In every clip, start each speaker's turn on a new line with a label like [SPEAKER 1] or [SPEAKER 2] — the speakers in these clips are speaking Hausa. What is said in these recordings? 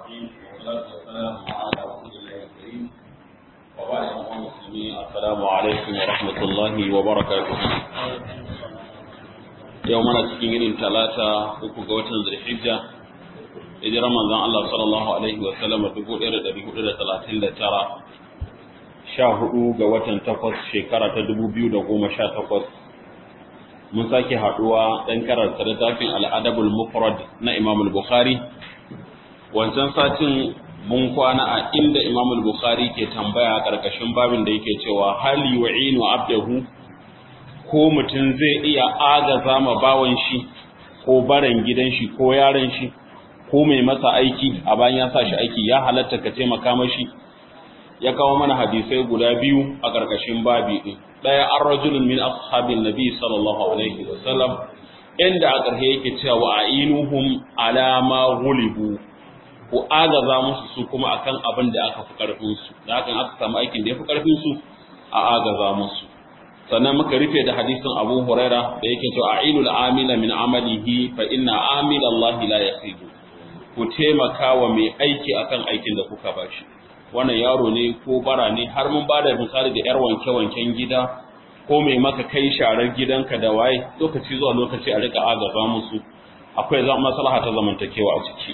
[SPEAKER 1] الرحيم والصلاة والسلام على رسول الله الكريم وبعد أيها المسلمين السلام عليكم ورحمة الله وبركاته يومنا cikin irin talata uku ga watan Zulhijja hijirar manzon Allah sallallahu alaihi wa sallam 1439 sha hudu ga watan takwas shekara ta 2018 mun sake haduwa dan karanta littafin al-adabul mufrad na Imam al-Bukhari wancan satin mun kwana a inda Imam al-Bukhari ke tambaya karkashin babin da yake cewa hal yu'inu abdahu ko mutum zai iya agaza ma bawan shi ko baran gidan shi ko yaron shi ko mai masa aiki a bayan ya sa shi aiki ya halatta ka taimaka mashi ya kawo mana hadisai guda biyu a karkashin babi din daya an rajulun min ashabin nabi sallallahu alaihi wasallam inda a ƙarshe yake cewa wa ainuhum ala ma ghulibu ku agaza musu su kuma akan abin da aka fi karfin su da hakan aka samu aikin da ya fi karfin su a agaza musu sannan muka rufe da hadisin Abu Huraira da yake cewa ainul amila min amalihi fa inna amila Allah la yakhibu ku taimaka wa mai aiki akan aikin da kuka bashi wannan yaro ne ko bara ne har mun bada misali da yar wanke-wanken gida ko mai maka kai sharar gidanka da waye lokaci zuwa lokaci a rika agaza musu akwai maslaha ta zamantakewa a ciki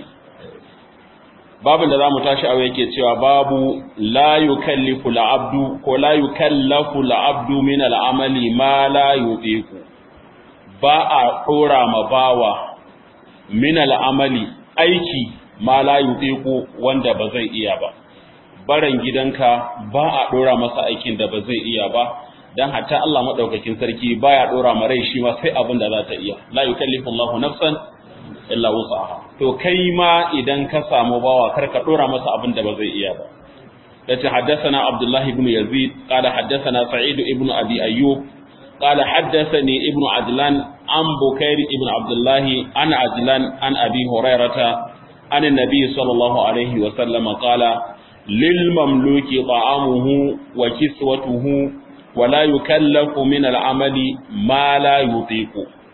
[SPEAKER 1] babin da zamu tashi a yake cewa babu la yukallifu al-abdu ko la yukallafu al-abdu min al-amali ma la yuqiqu ba a dora ma bawa min al-amali aiki ma la yuqiqu wanda ba zai iya ba baran gidanka ba a dora masa aikin da ba zai iya ba dan hatta Allah madaukakin sarki baya dora ma rai shi ma sai abin da za ta iya la yukallifu Allahu nafsan illa wus'aha to kai ma idan ka samu bawa kar ka dora masa abin da ba zai iya ba yace haddathana Abdullah ibn Yazid qala haddathana Sa'id ibn Abi Ayyub qala haddathani ibn Adlan an Bukair ibn Abdullah an Adlan an Abi Hurairata an an-nabi sallallahu alaihi wa sallam qala للمملوك طعامه وكسوته ولا يكلف من العمل ما لا يطيق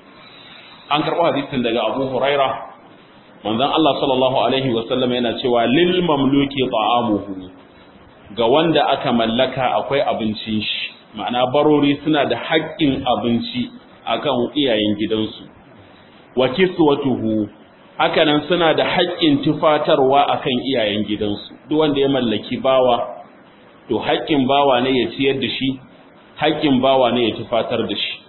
[SPEAKER 1] an karɓo hadisin daga Abu Huraira manzon Allah sallallahu alaihi wasallam yana cewa lil mamluki ta'amuhu ga wanda aka mallaka akwai abincin shi ma'ana barori suna da haƙƙin abinci akan iyayen gidansu wa kiswatuhu hakanan suna da haƙƙin tufatarwa akan iyayen gidansu duk wanda ya mallaki bawa to haƙƙin bawa ne ya ciyar da shi haƙƙin bawa ne ya tufatar da shi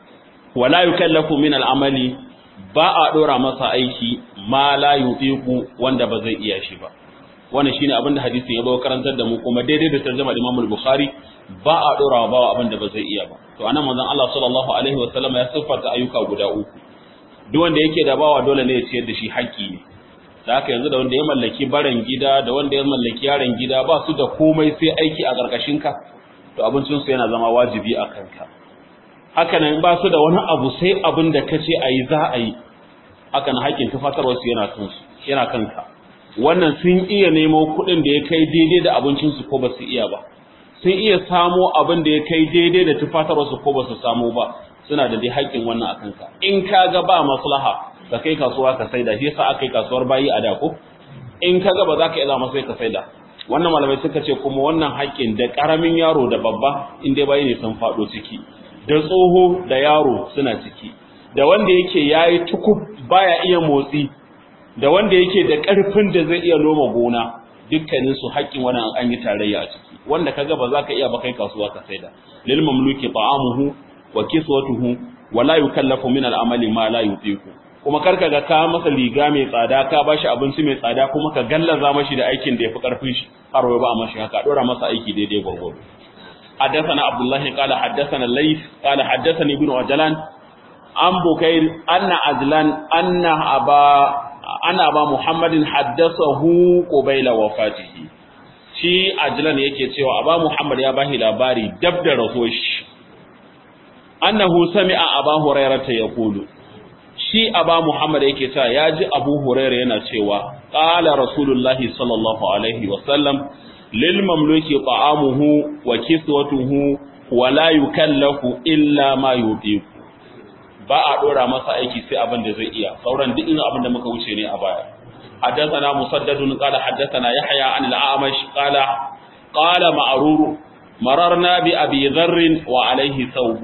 [SPEAKER 1] wala yukallafu min al'amali ba a dora masa aiki ma la yutiqu wanda ba zai iya shi ba wannan shine abin da hadisin ya zo karantar da mu kuma daidai da tarjuma da Imam Bukhari ba a dora wa bawa abin da ba zai iya ba to anan manzon Allah sallallahu alaihi wa sallam ya siffata ayyuka guda uku duk wanda yake da bawa dole ne ya ciyar da shi haƙƙi ne da haka yanzu da wanda ya mallaki baran gida da wanda ya mallaki yaron gida ba su da komai sai aiki a ƙarƙashin ka to abincin su yana zama wajibi a kanka haka nan ba su da wani abu sai abin da kace ayi za a yi haka nan haƙƙin tufatarwar su yana kansu yana kanka wannan sun iya nemo kuɗin da ya kai daidai da abincin su ko ba su iya ba sun iya samo abin da ya kai daidai da tufatarwar su ko ba su samo ba suna da dai haƙƙin wannan akan ka in ka ga ba maslaha ka kai kasuwa ka saida shi yasa aka yi kasuwar bayi a da ko in ka ga ba za ka iya zama sai ka saida wannan malamai suka ce kuma wannan haƙƙin da ƙaramin yaro da babba in dai bayi ne sun faɗo ciki da tsoho da yaro suna ciki da wanda yake yayi tukub baya iya motsi da wanda yake da ƙarfin da zai iya noma gona dukkanin su haƙƙin wannan an yi tarayya a ciki wanda kaga ba za ka iya ba kai kasuwa ka saida lil mamluki ta'amuhu wa kiswatuhu wa la yukallafu min al-amali ma la yutiqu kuma karka ga ka masa liga mai tsada ka bashi abinci mai tsada kuma ka gallaza mashi da aikin da yafi karfin shi har wai ba mashi haka dora masa aiki daidai gurgudu حدثنا عبد الله قال حدثنا الليث قال حدثني ابن عجلان عن بكير أن عجلان أن أبا أن أبا محمد حدثه قبيل وفاته shi ajlan yake cewa aba muhammad ya bashi labari dab da rasuwar shi annahu sami'a aba hurairah ta yaqulu shi aba muhammad yake cewa yaji abu hurairah yana cewa qala rasulullahi sallallahu alaihi wa sallam lil mamluki ta'amuhu wa kiswatuhu wa la yukallafu illa ma yutiqu ba a dora masa aiki sai abin da zai iya sauran duk abin da muka wuce ne a baya حدثنا مسدد قال حدثنا يحيى عن الأعمش قال قال معرور مررنا بأبي ذر وعليه ثوب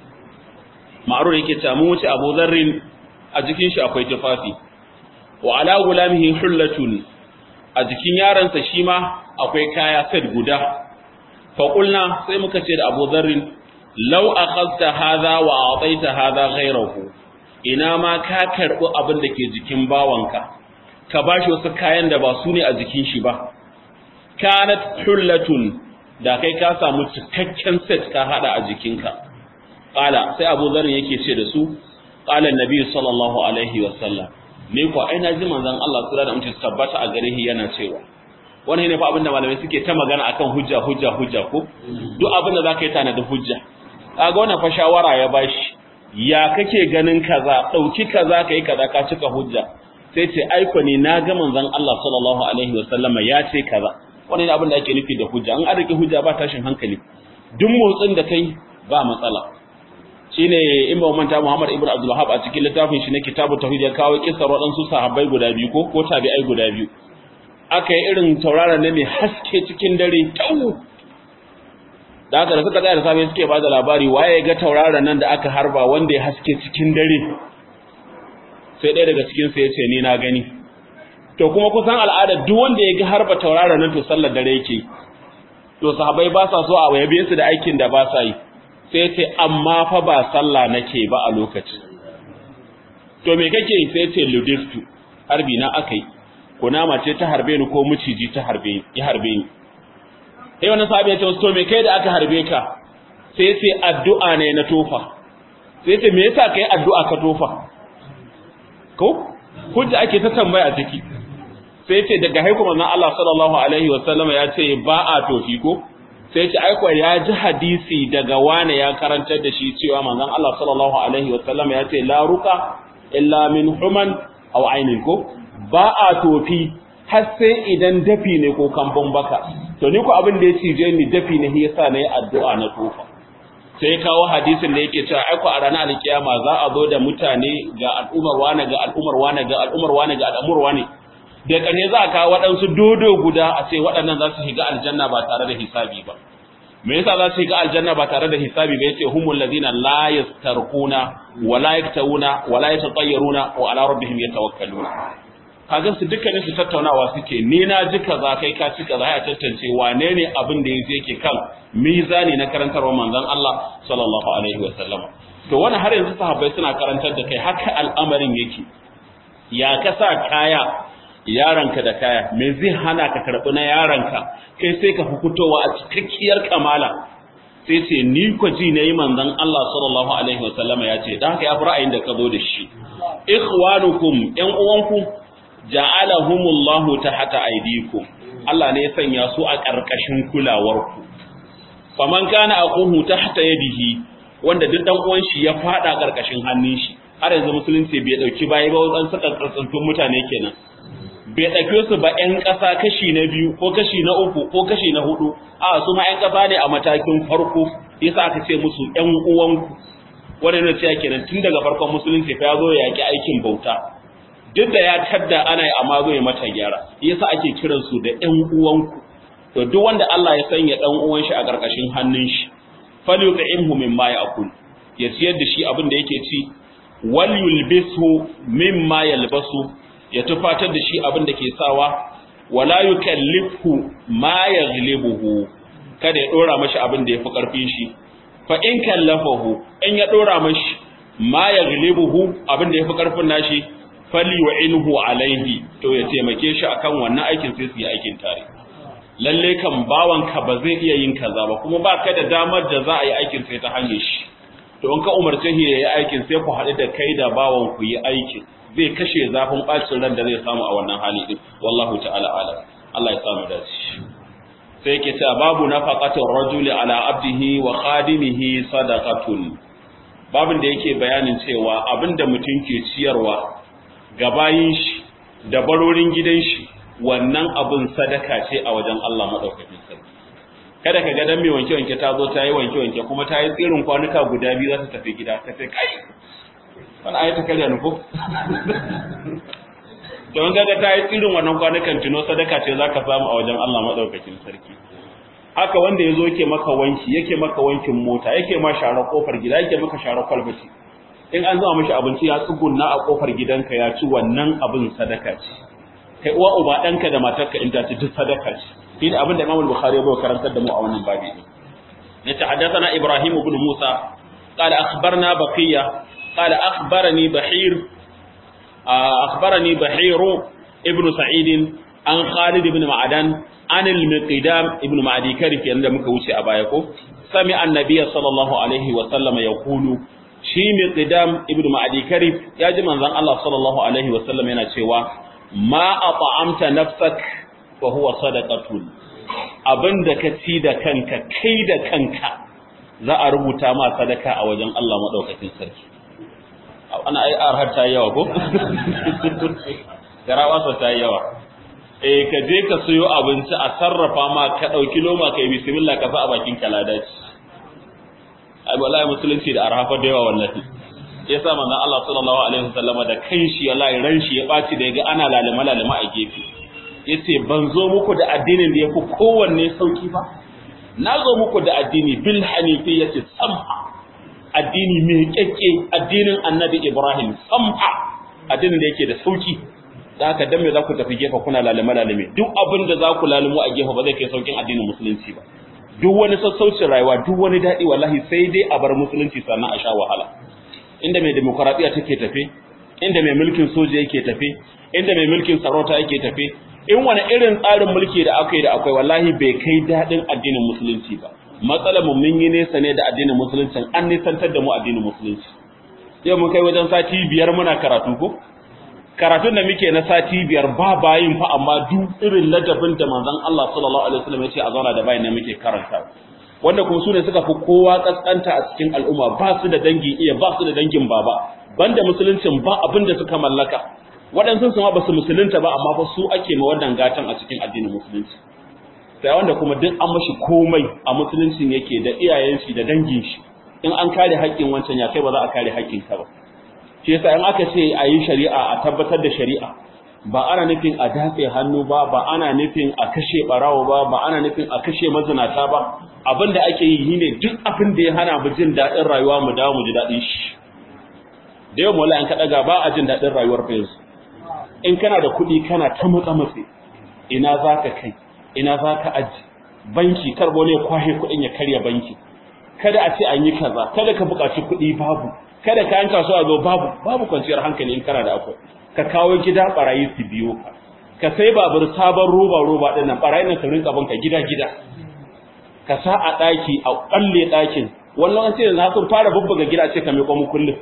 [SPEAKER 1] معرور yake ta mu wuce Abu Dharr a jikin shi akwai tufafi wa ala gulamihi hullatun a jikin yaransa shi ma akwai kaya set guda fa qulna sai muka ce da Abu Dharr law akhadta hadha wa ataita hadha ghayrahu ina ma ka karbi abin da ke jikin bawanka ka bashi wasu kayan da ba su ne a jikin shi ba kanat hullatun da kai ka samu cikakken set ka hada a jikinka qala sai Abu Dharr yake ce da su qala annabi sallallahu alaihi wasallam ne ko ai naji manzon Allah sura da mutum tabbata a gare shi yana cewa wannan ne fa abinda malamai suke ta magana akan hujja hujja hujja ko duk abinda zaka yi tana da hujja kaga wannan fa shawara ya bashi ya kake ganin kaza dauki kaza kai kaza ka cika hujja sai ce aiko ne na ga manzon Allah sallallahu alaihi wasallama ya ce kaza wannan abin da ake nufi da hujja an arike hujja ba tashin hankali duk motsin da kai ba matsala shine Imam Manta Muhammad Ibn Abdul Wahhab a cikin littafin shi na Kitabut Tauhid ya kawo kissar waɗansu sahabbai guda biyu ko ko tabi'ai guda biyu aka yi irin tauraron ne mai haske cikin dare tau da haka da suka tsaya da safe suke bada labari waye ga tauraron nan da aka harba wanda ya haske cikin dare sai ɗaya daga cikin su yace ni na gani to kuma kusan al'ada duk wanda ya ga harba tauraron nan to sallar dare yake to sahabbai ba sa so a yabe su da aikin da ba sa yi sai ce amma fa ba sallah nake ba a lokacin to me kake sai ce ludiftu harbi na akai kunama ce ta harbe ni ko miciji ta harbe ya harbe ni sai wannan sahabi ya ce to me kai da aka harbe ka sai ce addu'a ne na tofa sai ce me yasa kai addu'a ka tofa ko hujja ake ta tambaya ciki sai ce daga haiku manzon Allah sallallahu alaihi wasallam ya ce ba a tofi ko sai ce aiko ya ji hadisi daga wane ya karantar da shi cewa manzon Allah sallallahu alaihi wasallam ya ce la ruqa illa min human aw ainin ko ba a tofi har sai idan dafi ne ko kambun baka to ni ko abin da ya cije ni dafi ne yasa na yi addu'a na tofa sai kawo hadisin da yake cewa aiko a ranar alkiyama za a zo da mutane ga al'umar wane ga al'umar wane ga al'umar wane ga al'umar wane da ƙarshe za a kawo waɗansu dodo guda a ce waɗannan za su shiga aljanna ba tare da hisabi ba me yasa za su shiga aljanna ba tare da hisabi ba yace humul ladina la yastarquna wa la yaktawuna wa la yatatayyaruna wa ala rabbihim yatawakkaluna kaga su dukkanin su tattaunawa suke ni na ji kaza kai ka ci kaza ya tantance wane ne abin da yake yake kan mizani na karantarwa manzon Allah sallallahu alaihi wa sallam to wannan har yanzu sahabbai suna karantar da kai haka al'amarin yake ya kasa kaya yaranka da kaya me zai hana ka karɓi na yaranka kai sai ka fitowa a cikakkiyar kamala sai ce ni ko ji ne manzon Allah sallallahu alaihi wasallam ya ce dan haka ya fi ra'ayin da ka zo da shi ikhwanukum ƴan uwanku ja'alahumullahu tahta aydikum Allah ne ya sanya su a ƙarƙashin kulawarku faman kana aquhu tahta yadihi wanda duk dan uwan shi ya fada ƙarƙashin hannun shi har yanzu musulunci bai dauki bayi ba wadan saka karkantun mutane kenan bai ɗauke su ba 'yan ƙasa kashi na biyu ko kashi na uku ko kashi na hudu a su ma 'yan ƙasa ne a matakin farko yasa aka ce musu 'yan uwanku wanda ne ce kenan tun daga farkon musulunci fa ya zo ya yaƙi aikin bauta duk da ya tadda ana yi amma zo ya mata gyara yasa ake kiran su da 'yan uwanku to duk wanda Allah ya sanya ɗan uwan shi a ƙarƙashin hannun shi falyut'imhu mimma ya'kul ya ciyar da shi abin da yake ci wal yulbisu mimma yalbasu ya tufatar da shi abin da ke sawa wala yukallifu ma yaghlibuhu kada ya dora mashi abin da yafi karfin shi fa in kallafahu in ya dora mashi ma yaghlibuhu abin da yafi karfin nashi falyu'inhu alaihi to ya taimake shi akan wannan aikin sai su yi aikin tare lalle kan bawanka ba zai iya yin kaza ba kuma ba ka da damar da za a yi aikin sai ta hanyar shi to in ka umarce shi ya yi aikin sai ku haɗu da kai da bawan ku yi aikin zai kashe zafin bacin ran da zai samu a wannan hali din wallahu ta'ala alam Allah ya samu dace sai yake cewa babu nafaqatir rajuli ala abdihi wa khadimihi sadaqatun babin da yake bayanin cewa abinda mutum ke ciyarwa ga bayin shi da barorin gidan shi wannan abin sadaka ce a wajen Allah madaukakin sarki kada ka ga dan mai wanke wanke ta zo ta yi wanke wanke kuma ta yi tsirin kwanuka guda biyu za ta tafi gida ta ce kai wani ayata karya nufo don kaga ta yi irin wannan kwanukan tuno sadaka ce zaka samu a wajen Allah madaukakin sarki haka wanda yazo yake maka wanki yake maka wankin mota yake ma share kofar gida yake maka share kwalbati in an zama mishi abinci ya tsugunna a kofar gidanka ya ci wannan abin sadaka ce kai uwa uba danka da matarka in ta ci duk sadaka ce shi ne abin da Imam Bukhari ya bai karantar da mu a wannan babi ne ya haddathana Ibrahim ibn Musa qala akhbarna Baqiya qala akhbarani Bahir akhbarani Bahir ibn Sa'id an Khalid ibn Ma'dan an al-Miqdam ibn Ma'di Karif yanda muka wuce a baya ko sami annabi sallallahu alaihi wa sallama yaqulu shi Miqdam ibn Ma'di Karif ya ji manzon Allah sallallahu alaihi wa sallam yana cewa ma at'amta nafsak fa huwa sadaqatun abinda ka ci da kanka kai da kanka za a rubuta ma sadaka a wajen Allah madaukakin sarki ana ai arhar ta yawa ko garawa ta yawa eh ka je ka sayo abinci a sarrafa ma ka dauki loma kai bismillah ka sa a bakin kaladaci ai wallahi musulunci da arhafa da yawa wallahi yasa manzon Allah sallallahu alaihi wasallama da kanshi wallahi ran shi ya baci da yaga ana lalima lalima a gefe yace ban zo muku da addinin da yafi kowanne sauki ba na zo muku da addini bil hanifiyyati samha addini mai kyakke addinin annabi Ibrahim samha addinin da yake da sauki da haka dan me za ku tafi gefe kuna lalima lalime duk abin da za ku lalumo a gefe ba zai kai saukin addinin musulunci ba duk wani sassaucin rayuwa duk wani daɗi wallahi sai dai a bar musulunci sannan a sha wahala inda mai demokaradiyya take tafe inda mai mulkin soja yake tafe inda mai mulkin sarauta yake tafe in wani irin tsarin mulki da aka yi da akwai wallahi bai kai daɗin addinin musulunci ba matsalar mu mun yi nesa ne da addinin musulunci an nisantar da mu addinin musulunci yau mun kai wajen sati biyar muna karatu ko karatun da muke na sati biyar ba bayin fa amma duk irin ladabin da manzon Allah sallallahu alaihi wasallam ya ce a zauna da bayin ne muke karanta wanda kuma sune suka fi kowa kaskanta a cikin al'umma ba su da dangi iya ba su da dangin baba banda musuluncin ba abin da suka mallaka waɗansu su ma ba su musulunta ba amma fa su ake ma wannan gatan a cikin addinin musulunci sai wanda kuma duk an mashi komai a musuluncin yake da iyayen shi da dangin shi in an kare haƙƙin wancan ya kai ba za a kare haƙƙin ka ba shi yasa in aka ce a yi shari'a a tabbatar da shari'a ba ana nufin a datse hannu ba ba ana nufin a kashe barawo ba ba ana nufin a kashe mazinata ba abin da ake yi shine duk abin da ya hana mu jin daɗin rayuwa mu dawo mu ji daɗin shi da yau mawala in ka ɗaga ba a jin daɗin rayuwar fa yanzu in kana da kuɗi kana ta matsa matse ina za ka kai ina za ka aji banki karbo ne kwahe kuɗin ya karya banki kada a ce an yi kaza kada ka buƙaci kuɗi babu kada kayan kasuwa zo babu babu kwanciyar hankali in kana da akwai ka kawo gida barayi su biyo ka ka sai babur sabon roba roba din nan barayin nan su rinka banka gida gida ka sa a daki a kalle dakin wannan sai yanzu sun fara bubbuga gida ce ka mai kwamu kullum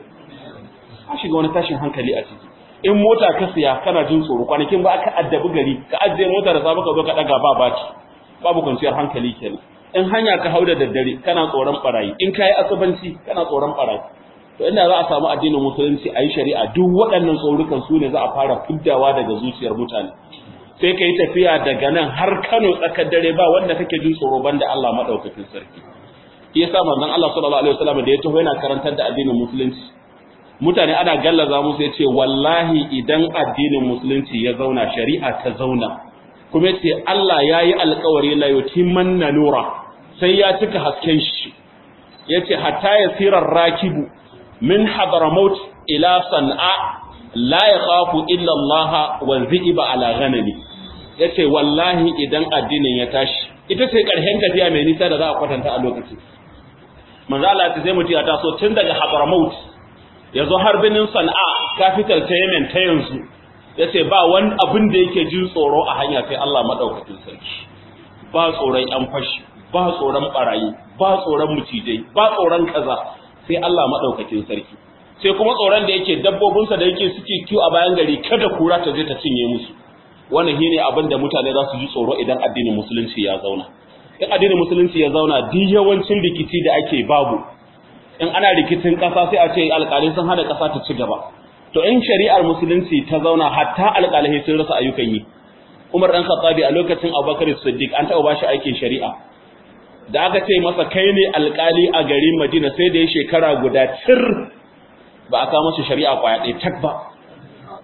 [SPEAKER 1] ka shiga wani tashin hankali a ciki in mota ka siya kana jin tsoro kwanakin ba aka addabi gari ka ajiye mota da safe ka zo ka daga ba baci babu kwanciyar hankali kenan in hanya ka hau da daddare kana tsoron barayi in kayi asabanci kana tsoron barayi to inda za a samu addinin musulunci a yi shari'a duk waɗannan tsorukan su ne za a fara fiddawa daga zuciyar mutane sai ka yi tafiya daga nan har kano tsakar dare ba wanda kake jin tsoro banda Allah maɗaukakin sarki shi yasa manzon Allah sallallahu alaihi wasallam da ya taho yana karantar da addinin musulunci mutane ana gallaza musu yace wallahi idan addinin musulunci ya zauna shari'a ta zauna kuma yace Allah yayi alƙawari la yutimmanna nura sai ya cika hasken shi yace hatta yasirar rakibu min hadramaut ila san'a la yakhafu illa Allah wa dhiba ala ghanami yace wallahi idan addinin ya tashi ita ce karshen tafiya mai nisa da za a kwatanta a lokacin manzo Allah ya sai mutum ya taso tun daga hadramaut yazo har binin san'a capital ta Yemen ta yanzu yace ba wani abin da yake jin tsoro a hanya sai Allah madaukakin sarki ba tsoron yan fashi ba tsoron barayi ba tsoron mucijai ba tsoron kaza sai Allah maɗaukakin sarki sai kuma tsoron da yake dabbobinsa da yake suke kiwo a bayan gari kada kura ta je ta cinye musu wannan shine abin da mutane za su ji tsoro idan addinin musulunci ya zauna in addinin musulunci ya zauna duk yawancin rikici da ake babu in ana rikicin ƙasa sai a ce alƙalai sun hana ƙasa ta ci gaba to in shari'ar musulunci ta zauna hatta alƙalai sun rasa ayyukan yi Umar dan Khattabi a lokacin Abubakar Siddiq an taɓa bashi aikin shari'a da aka ce masa kai ne alkali a garin Madina sai da ya shekara guda tir ba a kawo masa shari'a kwaya ɗaya tak ba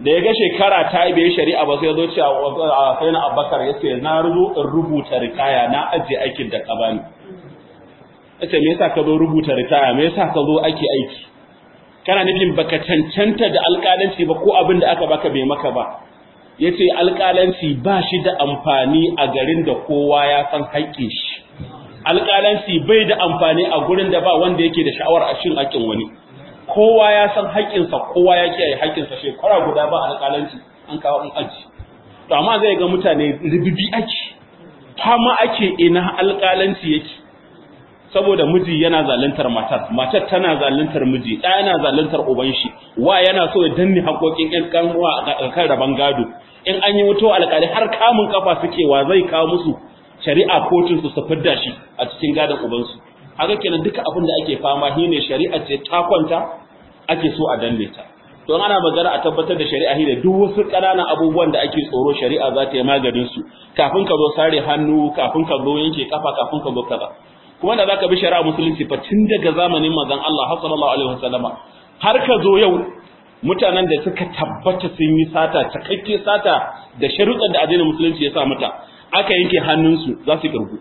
[SPEAKER 1] da ya ga shekara ta yi bai shari'a ba sai ya zo ce a sai na abakar ya ce na zo in rubuta ritaya na ajiye aikin da ka bani ya ce me yasa ka zo rubuta ritaya me yasa ka zo ake aiki kana nufin baka cancanta da alƙalanci ba ko abin da aka baka bai maka ba ya ce alƙalanci ba shi da amfani a garin da kowa ya san haƙƙin shi alƙalanci bai da amfani a gurin da ba wanda yake da sha'awar a shin haƙƙin wani kowa ya san haƙƙinsa kowa ya kiyaye haƙƙinsa shekara guda ba alƙalanci an kawo an aji to amma zai ga mutane ribibi ake fama ake ina alƙalanci yake saboda miji yana zaluntar matar matar tana zaluntar miji ɗaya yana zaluntar uban shi wa yana so ya danne haƙoƙin ƴan kanwa a kan raban gado in an yi wuto alƙali har kamun kafa suke wa zai kawo musu shari'a kotun su su fidda shi a cikin gadon ubansu haka kenan duka abin da ake fama shine shari'a ce ta kwanta ake so a danne ta don ana magana a tabbatar da shari'a shine duk wasu ƙananan abubuwan da ake tsoro shari'a za ta yi maganin su kafin ka zo sare hannu kafin ka zo yanke kafa kafin ka zo kaza kuma da zaka bi shari'a musulunci fa tun daga zamanin manzon Allah sallallahu alaihi wasallama har ka zo yau mutanen da suka tabbata sun yi sata cikakke sata da sharuɗan da addinin musulunci ya sa mata aka yanke hannunsu za su kirgu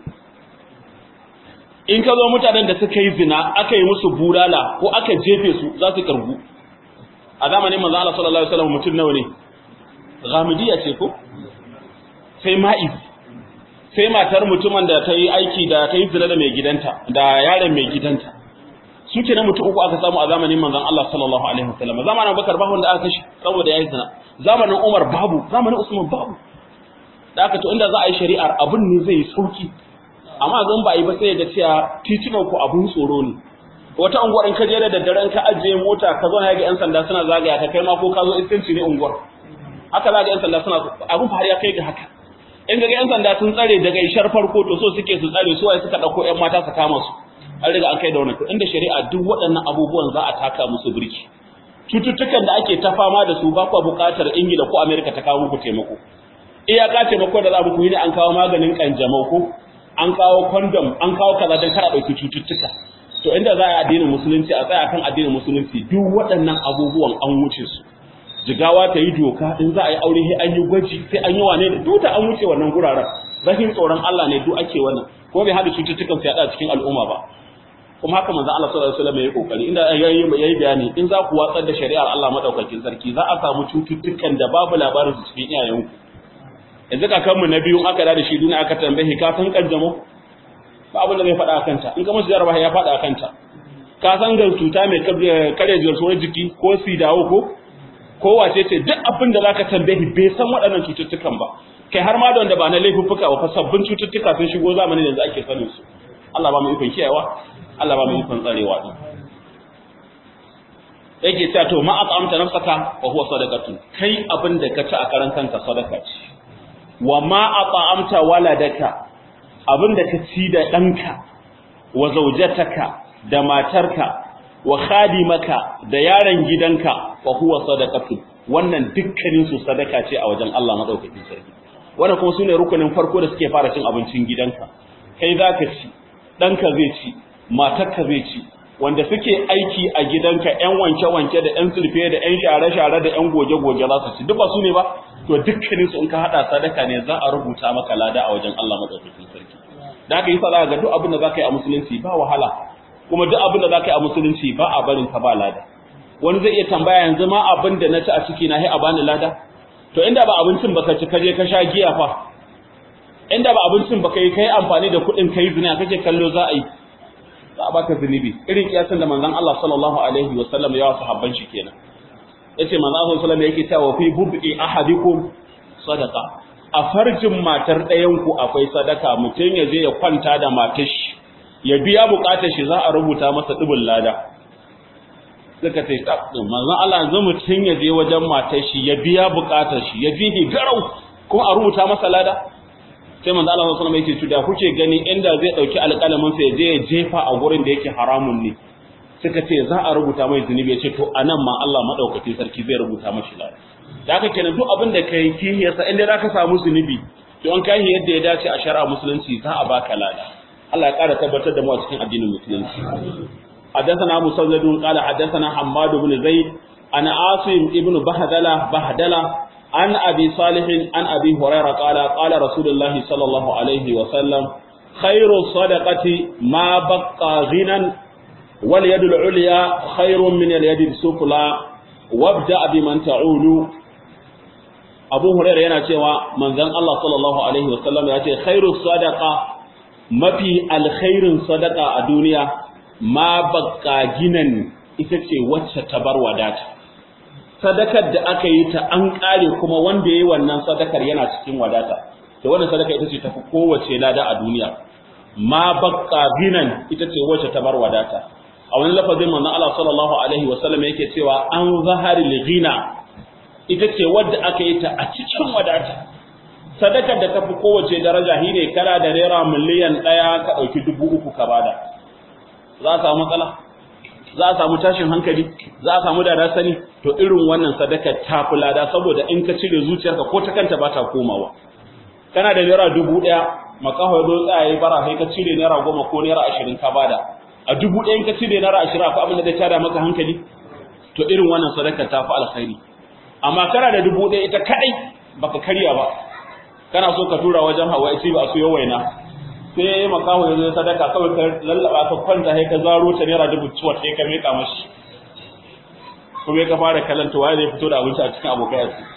[SPEAKER 1] in ka zo mutanen da suka yi zina aka yi musu bulala ko aka jefe su za su kirgu a zamanin manzo Allah sallallahu alaihi wasallam mutum nawa ne ghamidiyya ce ko sai ma'iz sai matar mutumin da ta yi aiki da ta yi zina da mai gidanta da yaron mai gidanta su ke na mutum uku aka samu a zamanin manzon Allah sallallahu alaihi wasallam zamanin Abubakar babu wanda aka kashe saboda yayi zina zamanin Umar babu zamanin Usman babu da aka to inda za a yi shari'ar abun ne zai yi sauki amma zan ba yi ba sai ga cewa titunan ku abun tsoro ne wata unguwar in ka je da daddaren ka ajiye mota ka zo na ga yan sanda suna zagaya ka kai ma ko ka zo iskanci ne unguwar haka za ga yan sanda suna abun har ya kai ga haka in ga yan sanda sun tsare daga ishar farko to so suke su tsare su waye suka dauko yan mata su kama su an riga an kai da wannan to inda shari'a duk waɗannan abubuwan za a taka musu birki cututtukan da ake ta fama da su ba ku buƙatar Ingila ko Amerika ta kawo muku taimako iyaka taimako da za mu yi ne an kawo maganin kanjamau ko an kawo condom an kawo kaza don kar a ɗauki cututtuka to inda za a yi addinin musulunci a tsaya kan addinin musulunci duk waɗannan abubuwan an wuce su jigawa ta yi doka in za a yi aure sai an yi gwaji sai an yi wane da duk da an wuce wannan guraren rashin tsoron Allah ne duk ake wannan kuma bai hada cututtukan su yaɗa cikin al'umma ba kuma haka manzo Allah sallallahu alaihi wasallam ya yi kokari inda yayi yayi bayani in za ku watsar da shari'ar Allah madaukakin sarki za a samu cututtukan da babu labarin su cikin iyayenku yanzu kakanmu na biyu aka da shi duniya aka tambaye ka san kanjamo ba abin da zai faɗa akan ta in ka musu jarabawa ya faɗa akan ta ka san ga cuta mai kare garkuwar jiki ko sidawo ko ko wace ce duk abin da zaka tambaye bai san waɗannan cututtukan ba kai har ma da wanda ba na laifuffuka ba fa sabbin cututtuka sun shigo zamanin yanzu ake sanin su Allah ba mu ikon kiyayewa Allah ba mu ikon tsarewa din yake cewa to ma at'amta nafsaka wa huwa sadaqatun kai abin da ka ci a karan kanka sadaka ce wa ma at'amta waladaka abin da ka ci da danka wa zaujataka da matarka wa khadimaka da yaron gidanka wa huwa sadaqatun wannan dukkanin su sadaka ce a wajen Allah madaukakin sarki wannan kuma sune rukunin farko da suke fara cin abincin gidanka kai zaka ci danka zai ci matarka zai ci wanda suke aiki a gidanka ƴan wanke-wanke da ƴan sulfe da ƴan share-share da ƴan goge-goge za su ci duk ba su ne ba to dukkanin su in ka hada sadaka ne za a rubuta maka lada a wajen Allah madaukakin sarki da haka yasa za ga duk abin da zaka yi a musulunci ba wahala kuma duk abin da zaka yi a musulunci ba a barin ka ba lada wani zai iya tambaya yanzu ma abin da na ci a ciki na sai a bani lada to inda ba abincin baka ci kaje ka sha giya fa inda ba abincin baka yi kai amfani da kuɗin kai zina kake kallo za a yi za a baka zunubi irin kiyasan da manzon Allah sallallahu alaihi wa sallam ya wasu habban shi kenan yace manzon Allah sallallahu alaihi yake cewa fi bub'i ahadikum sadaqa a farjin matar ɗayan ku akwai sadaka mutum ya je ya kwanta da matar shi ya biya bukatar shi za a rubuta masa dubul lada suka ce tabdin manzon Allah yanzu mutum ya je wajen matar shi ya biya bukatar shi ya ji garau kuma a rubuta masa lada sai manzo Allah sallallahu alaihi wasallam yake da kuke gani inda zai dauki alƙalamin sa ya je ya jefa a gurin da yake haramun ne suka ce za a rubuta mai zunubi ya ce to anan ma Allah madaukaki sarki zai rubuta mashi lada da haka kenan duk abin da kai kihiyarsa inda zaka samu zunubi to an kai yadda ya dace a shari'a musulunci za a baka lada Allah ya ƙara tabbatar da mu a cikin addinin musulunci حدثنا مسدد قال حدثنا حماد بن زيد an asim ibnu bahdala bahdala an abi salih an abi hurairah qala qala rasulullahi sallallahu alaihi wa sallam khairu sadaqati ma baqa ghinan wal yadul ulya khairun min al yadis sufla wabda biman ta'ulu Abu Hurairah yana cewa manzon Allah sallallahu alaihi wasallam ya ce khairu sadaqa mafi alkhairin sadaqa a duniya ma baqqa ginan ita ce wacce ta bar wadata sadakar da aka yi ta an kare kuma wanda yayi wannan sadakar yana cikin wadata to wannan sadaka ita ce tafi kowace lada a duniya ma baqqa ginan ita ce wacce ta bar wadata a wani lafazin manzon Allah sallallahu alaihi wasallam yake cewa an zahari ghina ita ce wadda aka yi ta a cikin wadata sadakar da tafi kowace daraja shi ne kana da naira miliyan ɗaya ka ɗauki dubu uku ka bada za a samu matsala za a samu tashin hankali za a samu da sani to irin wannan sadakar ta fi lada saboda in ka cire zuciyarka ko ta kanta ba ta komawa kana da naira dubu ɗaya makaho ya zo tsaye bara sai ka cire naira goma ko naira ashirin ka bada a dubu ɗaya in ka cire naira ashirin akwai abin da zai tada maka hankali to irin wannan sadakar ta fi alkhairi amma kana da dubu ɗaya ita kaɗai baka karya ba kana so ka tura wajen hawa isi ba su yi waina sai makaho ya zo sadaka kawai ka lallaba ka kwanta sai ka zaro ta naira dubu ciwon sai ka meka mashi kuma ka fara kalanta waye zai fito da abinci a cikin abokai a su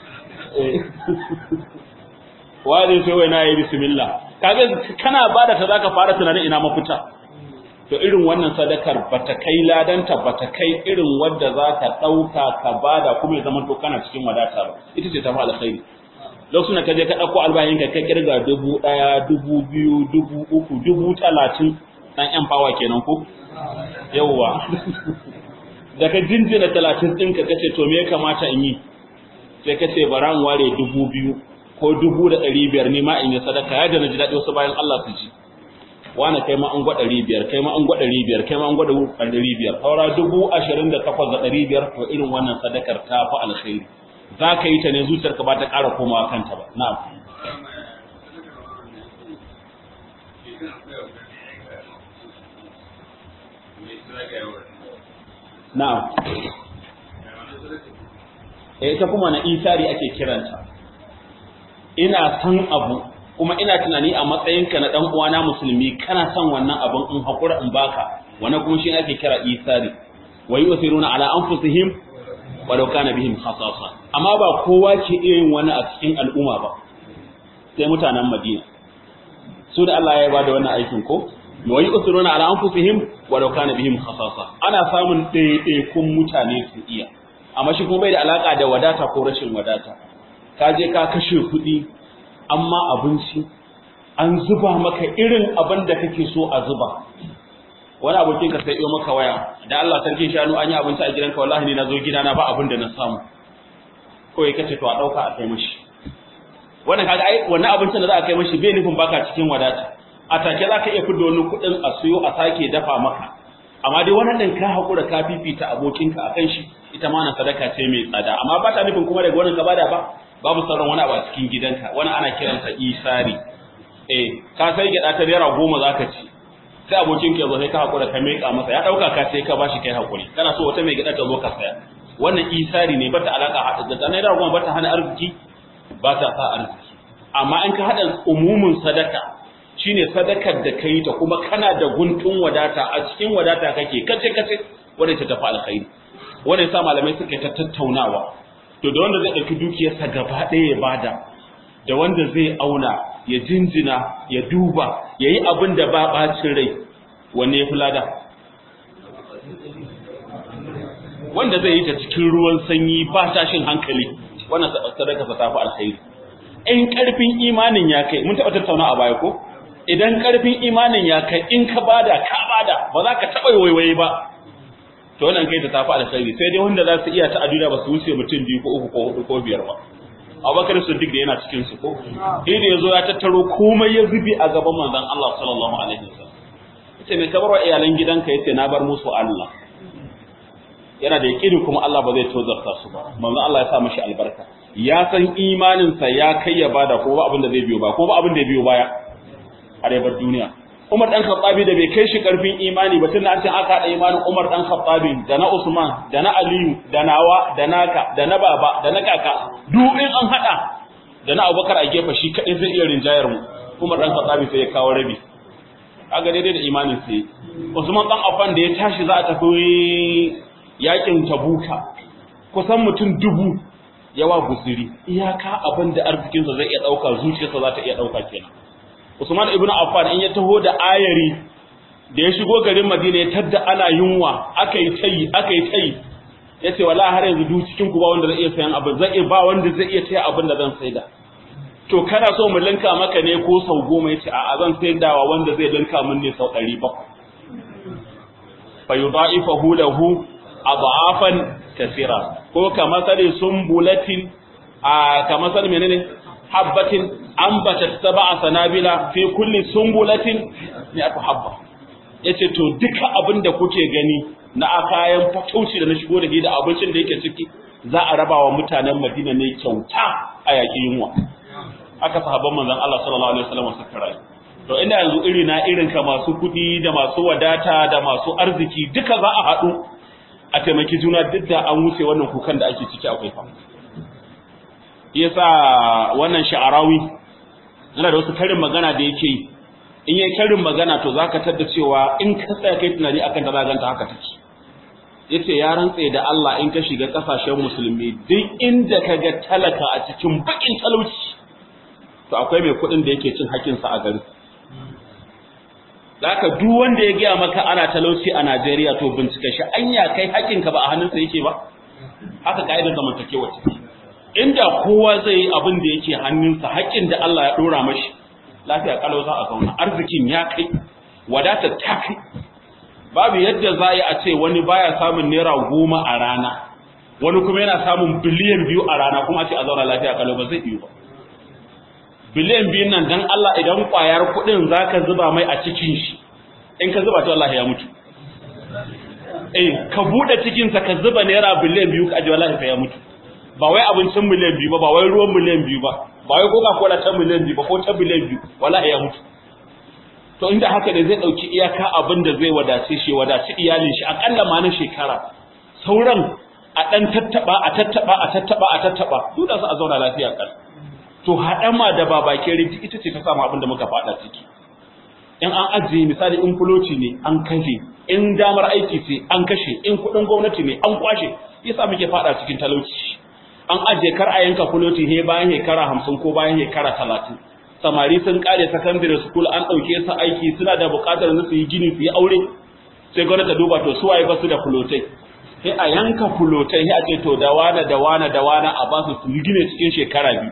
[SPEAKER 1] waye zai sai waina ya yi bismillah kaga kana bada ta zaka fara tunanin ina mafita to irin wannan sadakar bata kai ladanta bata kai irin wadda za ka ɗauka ka bada kuma ya zama to kana cikin wadata ba ita ce ta fi alkhairi lokacin da ka je ka ɗauko albayin ka kirga dubu ɗaya dubu biyu dubu uku dubu talatin ɗan yan fawa kenan ko yawwa da ka jinjina talatin ɗinka ka ce to me ya kamata in yi sai ka ce bara in ware dubu biyu ko dubu da ɗari biyar ne ma in yi sadaka yadda na ji daɗi wasu bayan Allah su ji wani kai ma an gwada ɗari biyar kai ma an gwada ɗari biyar kai ma an gwada ɗari biyar saura dubu ashirin da takwas da ɗari biyar to irin wannan sadakar ta fi alkhairi za ka yi ta ne zuciyarka ba ta ƙara komawa kanta ba na'am na'am eh ita kuma na isari ake kiranta ina san abu kuma ina tunani a matsayinka na dan uwana musulmi kana son wannan abin in hakura in baka wannan kuma shi ake kira isari wa yusiruna ala anfusihim walau kana bihim khasasa amma ba kowa ke iya yin wani a cikin al'umma ba sai mutanen Madina su da Allah ya bada wannan aikin ko wa yusiruna ala anfusihim walau kana bihim khasasa ana samun ɗaiɗaikun mutane su iya amma shi kuma bai da alaka da wadata ko rashin wadata ka je ka kashe kuɗi amma abinci an zuba maka irin abin da kake so a zuba wani abokin ka sai maka waya da Allah sarkin shanu an yi abinci a gidanka wallahi ni na zo gidana ba abin da na samu kawai kace to a dauka a kai mashi wannan kaga ai wannan abincin da za a kai mashi bai nufin baka cikin wadata a take za ka iya fidda wani kuɗin a siyo a sake dafa maka amma dai wannan din ka hakura ka fifita abokinka akan shi ita ma na sadaka ce mai tsada amma ba ta nufin kuma daga wannan ka bada ba babu sauran wani abu a cikin gidanka wani ana kiransa isari eh ka sai gyaɗa ta naira goma za ka ci sai abokin ka zo sai ka hakura ka meka masa ya dauka ka sai ka bashi kai hakuri kana so wata mai gida ta zo ka saya wannan isari ne bata alaka hada da naira goma bata hana arziki bata sa arziki amma in ka hada umumin sadaka shine sadakar da kai ta kuma kana da guntun wadata a cikin wadata kake kace kace wanda ta tafi alkhairi wanda yasa malamai suka ta tattaunawa to da wanda zai dauki dukiyarsa gaba ɗaya ya bada da wanda zai auna ya jinjina ya duba ya yi abin da ba ɓacin rai wanne ya fi lada wanda zai yi ta cikin ruwan sanyi ba tashin hankali wannan sadaka ta tafi alkhairi in karfin imanin ya kai mun taɓa tattauna a baya ko idan karfin imanin ya kai in ka bada ka bada ba za ka taɓa waiwaye ba to wannan kai ta tafi alkhairi sai dai wanda za su iya ta aduna ba su wuce mutum biyu ko uku ko hudu ko biyar ba Abubakar Siddiq da yana cikin su ko shi da yazo ya tattaro komai ya zubi a gaban manzon Allah sallallahu alaihi wasallam yace me kabar wa iyalan gidanka yace na bar musu Allah yana da yakini kuma Allah ba zai tozarta su ba manzon Allah ya sa mishi albarka ya san imanin sa ya kai ya bada ko ba abin da zai biyo ba ko ba abin da ya biyo baya a dai bar duniya Umar dan Khattabi da bai kai shi karfin imani ba tunda an ce aka hada imanin Umar dan Khattabi da na Usman da na Aliyu da nawa da naka da na baba da na kaka duk in an hada da na Abubakar a gefe shi kadai zai iya rinjayar mu Umar dan Khattabi sai ya kawo rabi kaga daidai da imanin sai Usman dan Affan da ya tashi za a tafi yakin Tabuka kusan mutum dubu yawa guzuri iyaka abin da arzikinsa zai iya dauka zuciyarsa za ta iya dauka kenan Usman ibn Affan in ya taho da ayari da ya shigo garin Madina ya tadda ana yunwa aka yi tayi aka yi tayi yace wallahi har yanzu duk cikin ku ba wanda zai iya sayan abin zai ba wanda zai iya taya abin da zan saida to kana so mu linka maka ne ko sau goma yace a'a zan saidawa wanda zai linka min ne sau 700 fa yudha'ifahu lahu adhafan kathira ko kamar sare sumbulatin a kamar sare menene habbatin ambatat sab'a sanabila fi kulli sumbulatin mi'atu habba yace to duka abin da kuke gani na kayan fatauci da na shigo da da abincin da yake ciki za a raba wa mutanen Madina ne kyauta a yaƙi yunwa aka sahabban manzon Allah sallallahu alaihi wasallam suka rayu to inda yanzu iri na irin ka masu kuɗi da masu wadata da masu arziki duka za a haɗu a taimaki juna duk da an wuce wannan kukan da ake ciki akwai fa yasa wannan sha'arawi yana da wasu karin magana da yake yi in yayi karin magana to zaka tada cewa in ka tsaya kai tunani akan ta zaganta haka take yace ya rantse da Allah in ka shiga kasashen musulmi duk inda ka ga talaka a cikin bakin talauci to akwai mai kuɗin da yake cin hakkin sa a gari Zaka duk wanda ya gaya maka ana talauci a Najeriya to bincika shi anya kai hakkinka ba a hannunsa yake ba haka kaidar zamantakewa ce inda kowa zai yi abin da yake hannunsa haƙƙin da Allah ya ɗora mashi lafiya kalau za a zauna arzikin ya kai wadatar ta kai babu yadda za a ce wani baya samun naira goma a rana wani kuma yana samun biliyan biyu a rana kuma a ce a zauna lafiya kalau ba zai iya ba biliyan biyun nan dan Allah idan ƙwayar kuɗin za ka zuba mai a cikin shi in ka zuba ta Allah ya mutu eh ka buɗe cikinsa ka zuba naira biliyan biyu ka aji wallahi ya mutu ba wai abincin miliyan biyu ba ba wai ruwan miliyan biyu ba ba wai coca cola ta miliyan biyu ba ko ta biliyan biyu wallahi ya mutu to inda haka ne zai dauki iyaka abin da zai wadace shi wadace iyalin shi akalla ma na shekara sauran a dan tattaba a tattaba a tattaba a tattaba duk da su a zauna lafiya kan to hadama da babakin rinti ita ce ta samu abin da muka fada ciki in an ajiye misali in fuloci ne an kashe in damar aiki ce an kashe in kudin gwamnati ne an kwashe yasa muke fada cikin talauci an ajiye kar a yanka fuloti he bayan shekara hamsin ko bayan shekara talatin samari sun kare secondary school an ɗauke su aiki suna da buƙatar su yi gini su yi aure sai gwamnati ta duba to su waye basu da fulotai sai a yanka fulotai sai a ce to da wana da wana da wana a ba su su yi gine cikin shekara biyu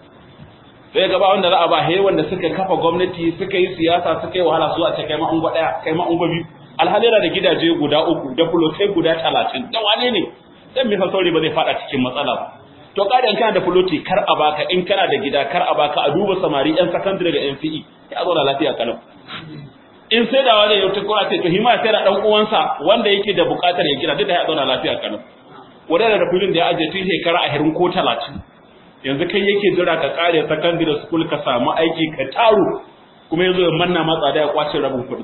[SPEAKER 1] sai gaba wanda za a ba he wanda suka kafa gwamnati suka yi siyasa suka yi wahala su a ce kai ma ungo ɗaya kai ma ungo biyu alhali da gidaje guda uku da fulotai guda talatin da wane ne dan me sauri ba zai fada cikin matsala ba to kadan kana da fuloti kar a baka in kana da gida kar a baka a duba samari yan secondary da NCE ya zo da lafiya kalau in sai da wani yau tukura ce to hima sai da dan uwansa wanda yake da bukatar ya gina duk da ya zo da lafiya kalau wadanda da filin da ya aje tun shekara a hirin ko 30 yanzu kai yake jira ka kare secondary school ka samu aiki ka taru kuma yanzu ya manna matsa da ya kwace rabin kuɗi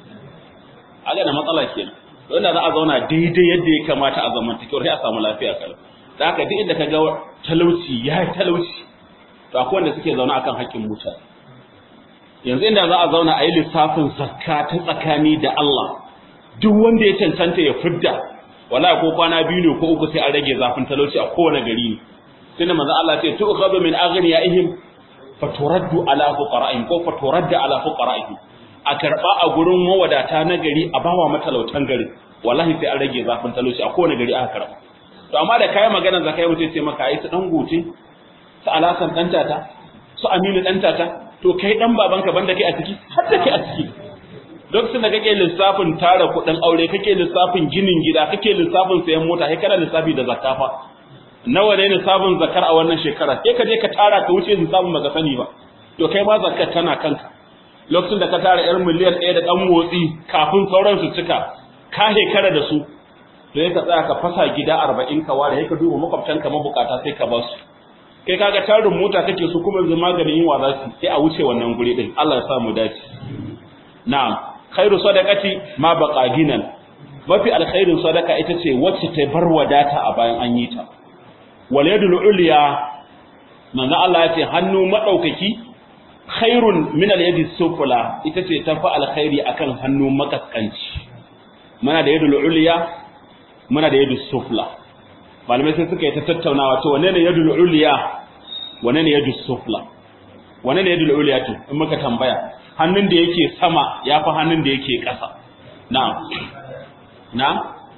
[SPEAKER 1] a ga da matsala kenan wanda za a zauna daidai yadda ya kamata a zamantakewar sai a samu lafiya kalau da haka duk inda ka ga talauci ya yi talauci to akwai wanda suke zaune akan haƙƙin mutane yanzu inda za a zauna a yi lissafin zakka ta tsakani da Allah duk wanda ya cancanta ya fidda wala ko kwana biyu ne ko uku sai an rage zafin talauci a kowane gari ne sai da manzo Allah ce tu'khadhu min aghniyaihim faturaddu ala fuqara'ihim ko faturaddu ala fuqara'ihim a karba a gurin mawadata na gari a bawa matalautan gari wallahi sai an rage zafin talauci a kowane gari aka karba to amma da kai magana zakai mutai sai maka ai su dan gote su alasan dan tata su aminu dan tata to kai dan babanka banda kai a ciki har da kai a ciki lokacin da kake lissafin tara kuɗin aure kake lissafin ginin gida kake lissafin sayan mota kai kana lissafi da zakafa nawa ne lissafin zakar a wannan shekara sai ka je ka tara ka wuce lissafin baka sani ba to kai ma zakar tana kanka lokacin da ka tara yar miliyan ɗaya da ɗan motsi kafin sauran su cika ka shekara da su to ka tsaya ka fasa gida arba'in ka ware sai ka duba makwabtanka mabukata sai ka ba su kai kaga tarin mota kake su kuma yanzu maganin yin za su sai a wuce wannan guri din Allah ya sa mu dace na'am khairu sadaqati ma baqa ginan mafi alkhairin sadaka ita ce wacce ta bar wadata a bayan an yi ta wal yadul ulya manzo Allah ya ce hannu madaukaki khairun min al yadi sufla ita ce tafi alkhairi akan hannu makaskanci muna da yadul ulya muna da yadul sufla malamai sai suka yi ta tattaunawa to wane ne yadul ulya wane ne yadul sufla wane ne yadul ulya to in muka tambaya hannun da yake sama yafi hannun da yake ƙasa na'am na'am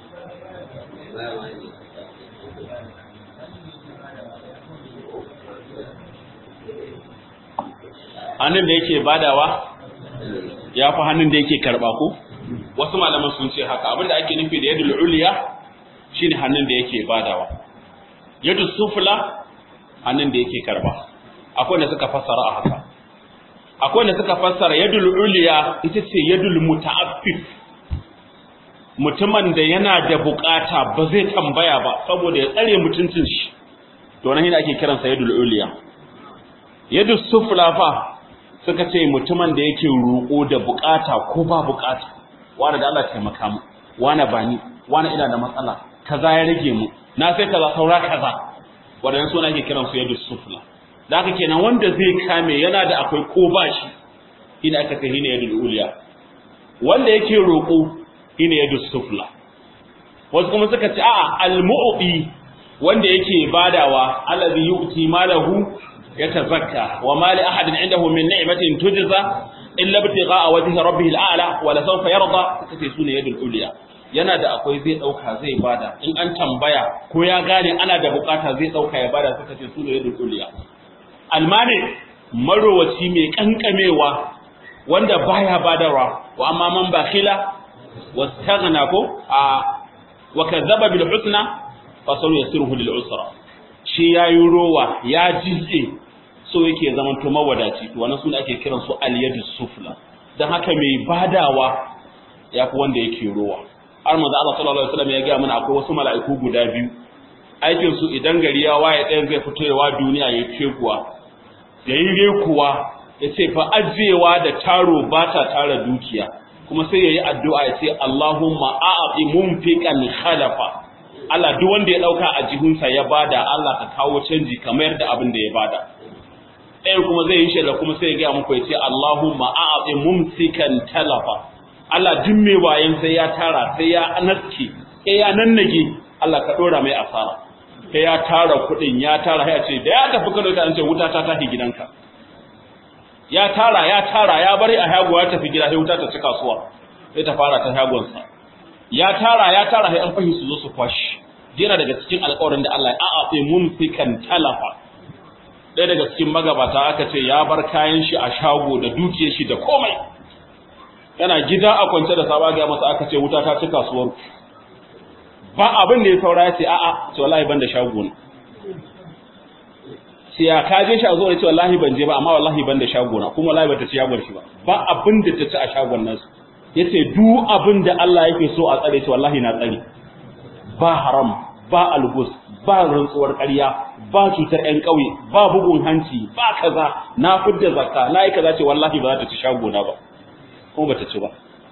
[SPEAKER 1] hannun da yake badawa ya fi hannun da yake karba ko wasu malaman sun ce haka abinda ake nufi da yadul uliya shine hannun da yake badawa yadul sufla hannun da yake karba akwai da suka fassara a haka akwai da suka fassara yadul uliya ita ce yadul muta'affif mutumin da yana da bukata ba zai tambaya ba saboda ya tsare mutuncin shi to nan ake kiransa yadul uliya yadul sufla fa suka ce mutumin da yake roƙo da bukata ko ba bukata wani da Allah taimaka mu wani bani wani ina da matsala kaza ya rage mu na sai kaza saura kaza wadannan suna ake kiran su yadda sufla da haka kenan wanda zai kame yana da akwai ko ba shi ina aka ce hina yadda uliya wanda yake roƙo hina yadda sufla wasu kuma suka ce a'a al-mu'ti wanda yake badawa allazi yu'ti malahu يتزكى وما لأحد عنده من نعمة تجزى إلا ابتغاء وجه ربه الأعلى ولسوف يرضى kace sune yadul uliya yana da akwai zai dauka zai bada in an tambaya ko ya gane ana da bukata zai dauka ya bada suka ce sune yadul uliya almani marowaci mai kankamewa wanda baya badarwa wa amma man bakhila wastaghna ko a wa kadzaba bil husna fa sanu yasiruhu lil usra shi yayi rowa ya jizze so yake zaman to mawadaci to wannan sune ake kiran su al-yadu sufla dan haka mai badawa yafi wanda yake rowa har manzo Allah sallallahu alaihi wasallam ya ga mana akwai wasu mala'iku guda biyu aikin su idan gari ya waye ɗayan zai fito yawa duniya ya ce kuwa yayi re kuwa yace fa ajewa da taro ba ta tara dukiya kuma sai yayi addu'a ya ce Allahumma a'ti mumfiqan khalafa Allah duk wanda ya dauka a jihunsa ya bada Allah ka kawo canji kamar da abin da ya bada ɗayan kuma zai yi shaida kuma sai ya gaya muku ya ce Allahumma a'ati mumsikan talafa Allah duk mai wayan sai ya tara sai ya naske sai ya nannage Allah ka dora mai asara sai ya tara kuɗin ya tara ya ce da ya tafi Kano ta an ce wuta ta tafi gidanka ya tara ya tara ya bari a hago ya tafi gida sai wuta ta ci kasuwa sai ta fara ta hagonsa ya tara ya tara sai an fahi su zo su kwashi yana daga cikin alƙawarin da Allah ya a'ati mumsikan talafa ɗaya daga cikin magabata aka ce ya bar kayan shi a shago da dukiyar shi da komai yana gida a kwance da saba ga masa aka ce wuta ta ci kasuwar ba abin da ya saura ya ce a'a ce wallahi ban da shago ne sai ya kaje shi a zo ya ce wallahi ban je ba amma wallahi ban da shago na kuma wallahi bata ci shagon shi ba ba abin da ta ci a shagon nasu yace duk abin da Allah yake so a tsare shi wallahi na tsare ba haram ba algus ba rantsuwar ƙarya ba cutar ƴan ƙauye ba bugun hanci ba kaza na fidda zakka na yi kaza ce wallahi ba za ta ci shagona ba kuma ba ta ci ba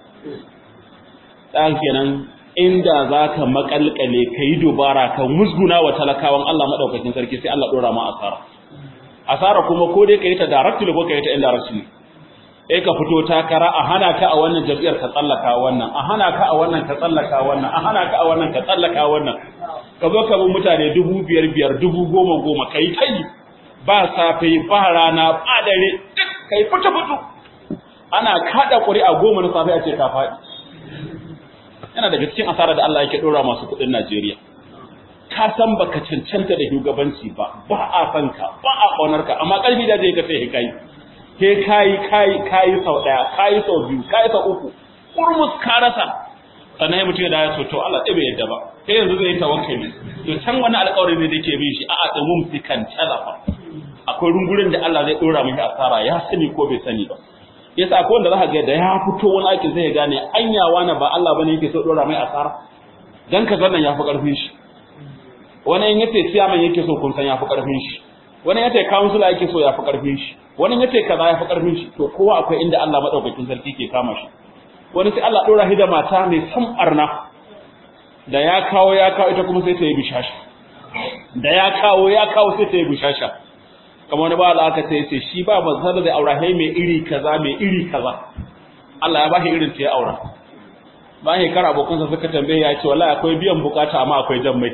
[SPEAKER 1] ɗan kenan inda za ka makalkale ka yi dubara ka musguna wa talakawan Allah maɗaukakin sarki sai Allah ɗora ma asara asara kuma ko dai ka yi ta directly ko ka yi ta indirectly eh ka fito takara a hana ka a wannan jam'iyyar ka tsallaka wannan a hana ka a wannan ka tsallaka wannan a hana ka a wannan ka tsallaka wannan ka zo ka bi mutane dubu biyar biyar dubu goma goma ka yi ta yi ba safe ba rana ba dare duk ka yi fito fito ana kaɗa ƙuri'a goma na safe a ce ka faɗi yana daga cikin asara da Allah yake ɗora masu kuɗin Najeriya ka san baka cancanta da shugabanci ba ba a san ka ba a ƙaunar ka amma ƙarfi da zai ka sai kai ke kayi kayi kayi sau daya kayi sau biyu kayi sau uku kurmus ka rasa sannan ya mutum da ya so to Allah ɗaya bai yadda ba sai yanzu zai tawakkali to can wani alƙawari ne da yake bin shi a'a tsumun fikan talafa akwai rungurin da Allah zai dora mishi asara ya sani ko bai sani ba yasa akwai wanda zaka ga da ya fito wani aikin zai gane anyawa na ba Allah bane yake so dora mai asara dan ka zannan yafi karfin shi wani in yace siyaman yake so kun san yafi karfin shi wani ya ce councilor yake so ya fi karfin shi wani ya ce kaza ya fi karfin shi to kowa akwai inda Allah madaukakin sarki ke kama shi wani sai Allah dora shi da mata mai san barna da ya kawo ya kawo ita kuma sai ta yi bishasha da ya kawo ya kawo sai ta yi bishasha kamar wani ba Allah aka ce yace shi ba manzon da aura hai mai iri kaza mai iri kaza Allah ya bashi irin ta ya aura ba shi kar abokansa suka tambaye ya ce wallahi akwai biyan bukata amma akwai jan mai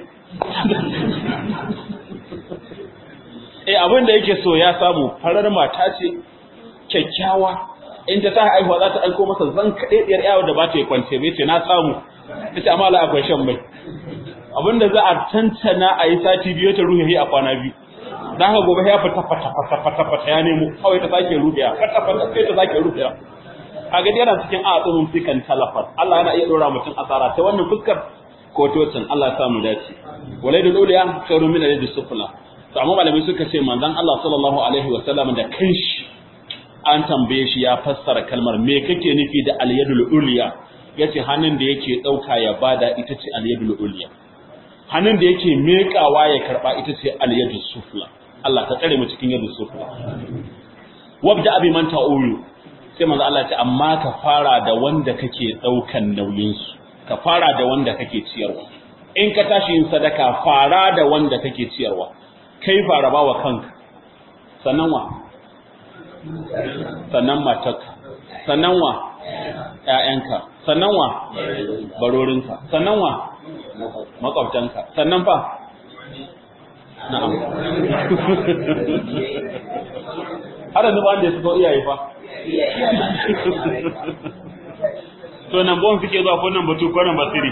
[SPEAKER 1] eh abin da yake so ya samu farar mata ce kyakkyawa in ta ta haihuwa za ta aiko masa zan kaɗe ɗiyar yawo da ba ta yi kwance bai ce na samu ta ce amma la akwai shan mai abin da za a tantana a yi sati biyu ta ruhe a kwana biyu za ka gobe ya fita fata fata fata fata ya nemo kawai ta sake ruhiya fata fata sai ta sake ruhiya a gadi yana cikin a tsumin fikan talafar Allah yana iya ɗora mutum asara ta wannan fuskar ko tocin Allah ya samu dace walai da doliya khairu min al sufla to amma malamai suka ce manzon Allah sallallahu alaihi wa sallam da kanshi an tambaye shi ya fassara kalmar me kake nufi da al-yadul ulya yace hannun da yake dauka ya bada ita ce al-yadul ulya hannun da yake mekawa ya karba ita ce al-yadus sufla Allah ka tsare mu cikin yadus sufla wabda abi man ta'ulu sai manzo Allah ce amma ka fara da wanda kake daukan nauyin su ka fara da wanda kake ciyarwa in ka tashi yin sadaka fara da wanda kake ciyarwa kai fara bawa kanka sannan wa sannan matarka sannan wa ƴaƴanka sannan wa barorinka sannan wa makwabtanka sannan fa na'am har da ba da su ko iyaye fa to nan bon suke zuwa ko nan batu ko nan basiri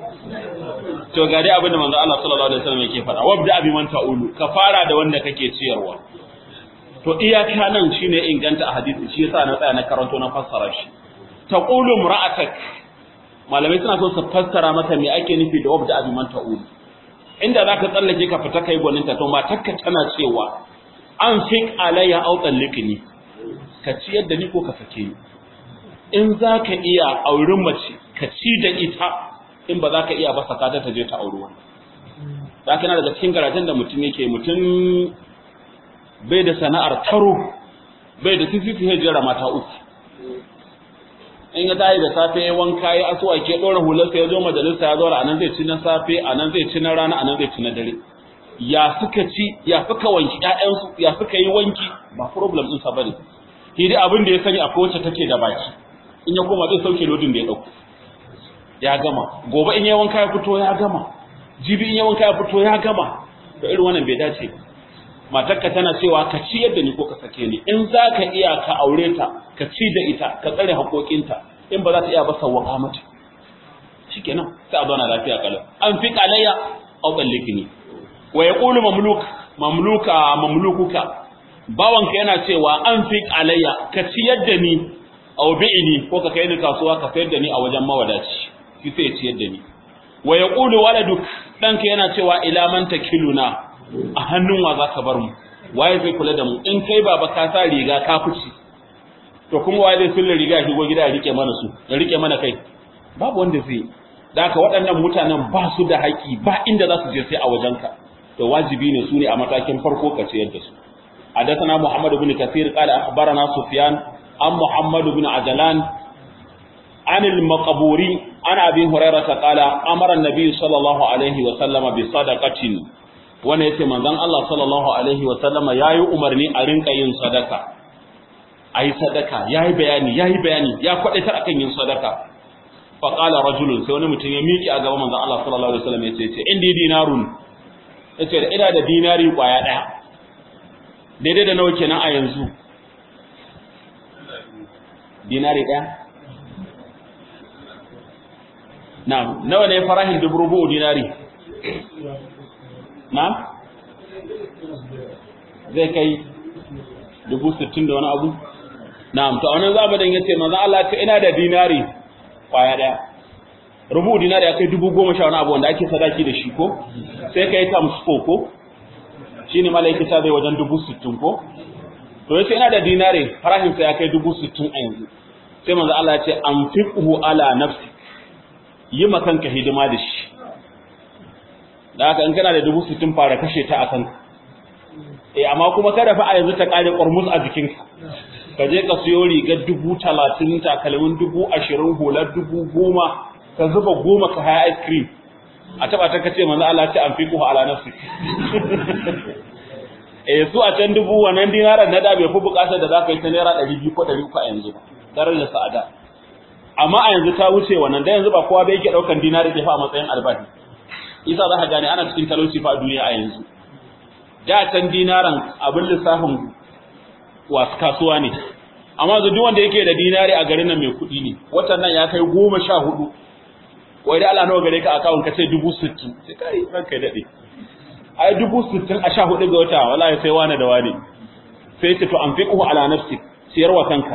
[SPEAKER 1] to ga dai abinda manzo Allah sallallahu alaihi wasallam yake faɗa wabda abi man ta'ulu ka fara da wanda kake ciyarwa to iyaka nan shine inganta a hadisi shi yasa na tsaya na karanto na fassara shi taqulu imra'atak malamai suna so su fassara maka me ake nufi da wabda abi man ta'ulu inda zaka tsallake ka fita kai gwaninta to matarka tana cewa an fik alayya aw talliqni ka ciyar da ni ko ka sake ni in zaka iya auren mace ka ci da ita in ba za ka iya ba saka ta je ta auri wani za ka na daga cikin garajen da mutum yake mutum bai da sana'ar taro bai da fififi hajjera mata uku in ya tayi da safe ya wanka ya asuwa ke ɗora hularsa ya zo majalisa ya zaura anan zai ci na safe anan zai ci na rana anan zai ci na dare ya suka ci ya suka wanki ƴaƴansu ya suka yi wanki ba problem ɗinsa ba ne shi dai abin da ya sani akwai wacce take da baki in ya koma zai sauke lodin da ya ɗauko ya gama gobe in ya wanka ya fito ya gama jibi in ya wanka ya fito ya gama to irin wannan bai dace matarka tana cewa ka ci yadda ni ko ka sake ni in za ka iya ka aure ta ka ci da ita ka tsare haƙoƙinta in ba za ta iya ba sawwaka mata shikenan sai a zauna lafiya kalau an fi qalayya aw ballikni wa yaqulu mamluk mamluka mamlukuka bawanka yana cewa an fi qalayya ka ci yadda ni aw bi'ni ko ka kai ni kasuwa ka sayar da ni a wajen mawadaci shi sai ya ciyar da ni wa yaqulu waladuk danka yana cewa ila man takiluna a hannun wa zaka bar mu waye zai kula da mu in kai baba ka sa riga ka fice to kuma waye zai sulle riga shi go gida ya rike mana su ya rike mana kai babu wanda zai da haka waɗannan mutanen ba su da haƙi ba inda za su je sai a wajenka to wajibi ne su ne a matakin farko ka ciyar da su حدثنا محمد بن كثير قال أخبرنا سفيان عن محمد بن عجلان عن المقبوري عن أبي هريرة قال أمر النبي صلى الله عليه وسلم بصدقة wanda yace manzon Allah sallallahu alaihi wa sallama yayi umarni a rinka yin sadaka ayi sadaka yayi bayani yayi bayani ya kwadatar akan yin sadaka fa qala rajulun sai wani mutum ya miƙe a gaban manzon Allah sallallahu alaihi wa sallam yace yace indi dinarun yace da ina da dinari kwaya daya daidai da nawa kenan a yanzu dinari daya Na'am, nawa ne farahin dubu rubu dinari? Na'am? Zai kai dubu sittin da wani abu? Na'am, to a wannan zamanin ya ce, maza Allah ta ina da dinari kwaya ɗaya. Rubu dinari ya kai dubu goma sha wani abu wanda ake sadaki da shi ko? Sai ka yi times four ko? Shi ne malaiki sa zai wajen dubu sittin ko? To ya ce ina da dinari farahinsa ya kai dubu sittin a yanzu. Sai maza Allah ya ce, an fi ala nafsi. yi kanka hidima da shi da haka in kana da dubu sittin fara kashe ta a kanka eh amma kuma kada fa a yanzu ta kare ƙormus a jikinka ka je ka siyo rigar dubu talatin takalmin dubu ashirin hular dubu goma ka zuba goma ka haya ice cream a taba ta kace manzo Allah ce an fiqhu ala nafsi eh su a can dubu wannan dinaran na da bai fi bukatar da zaka yi ta naira 200 ko 300 a yanzu ba darajar sa'ada amma a yanzu ta wuce wannan da yanzu ba kowa bai yake daukan dinari da fa a matsayin albahi isa za ka gane ana cikin talauci fa a duniya a yanzu da can dinaran abin lissafin wasu kasuwa ne amma yanzu duk wanda yake da dinari a garin nan mai kuɗi ne watan nan ya kai goma sha hudu wai da Allah nawa gare ka akawun ka ce dubu sittin sai kai ranka daɗe ai dubu sittin a sha hudu ga wata wallahi sai wani da wani sai ce to an fi ala nafsi siyarwa kanka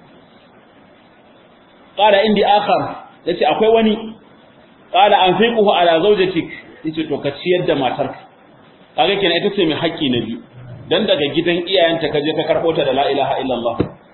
[SPEAKER 1] qala indi akhar yace akwai wani qala an fi ala zawjatik yace to ka ciyar da matarka kaga kenan ita ce mai haƙƙi na biyu dan daga gidan iyayenta ka je ka karɓo ta da la ilaha illallah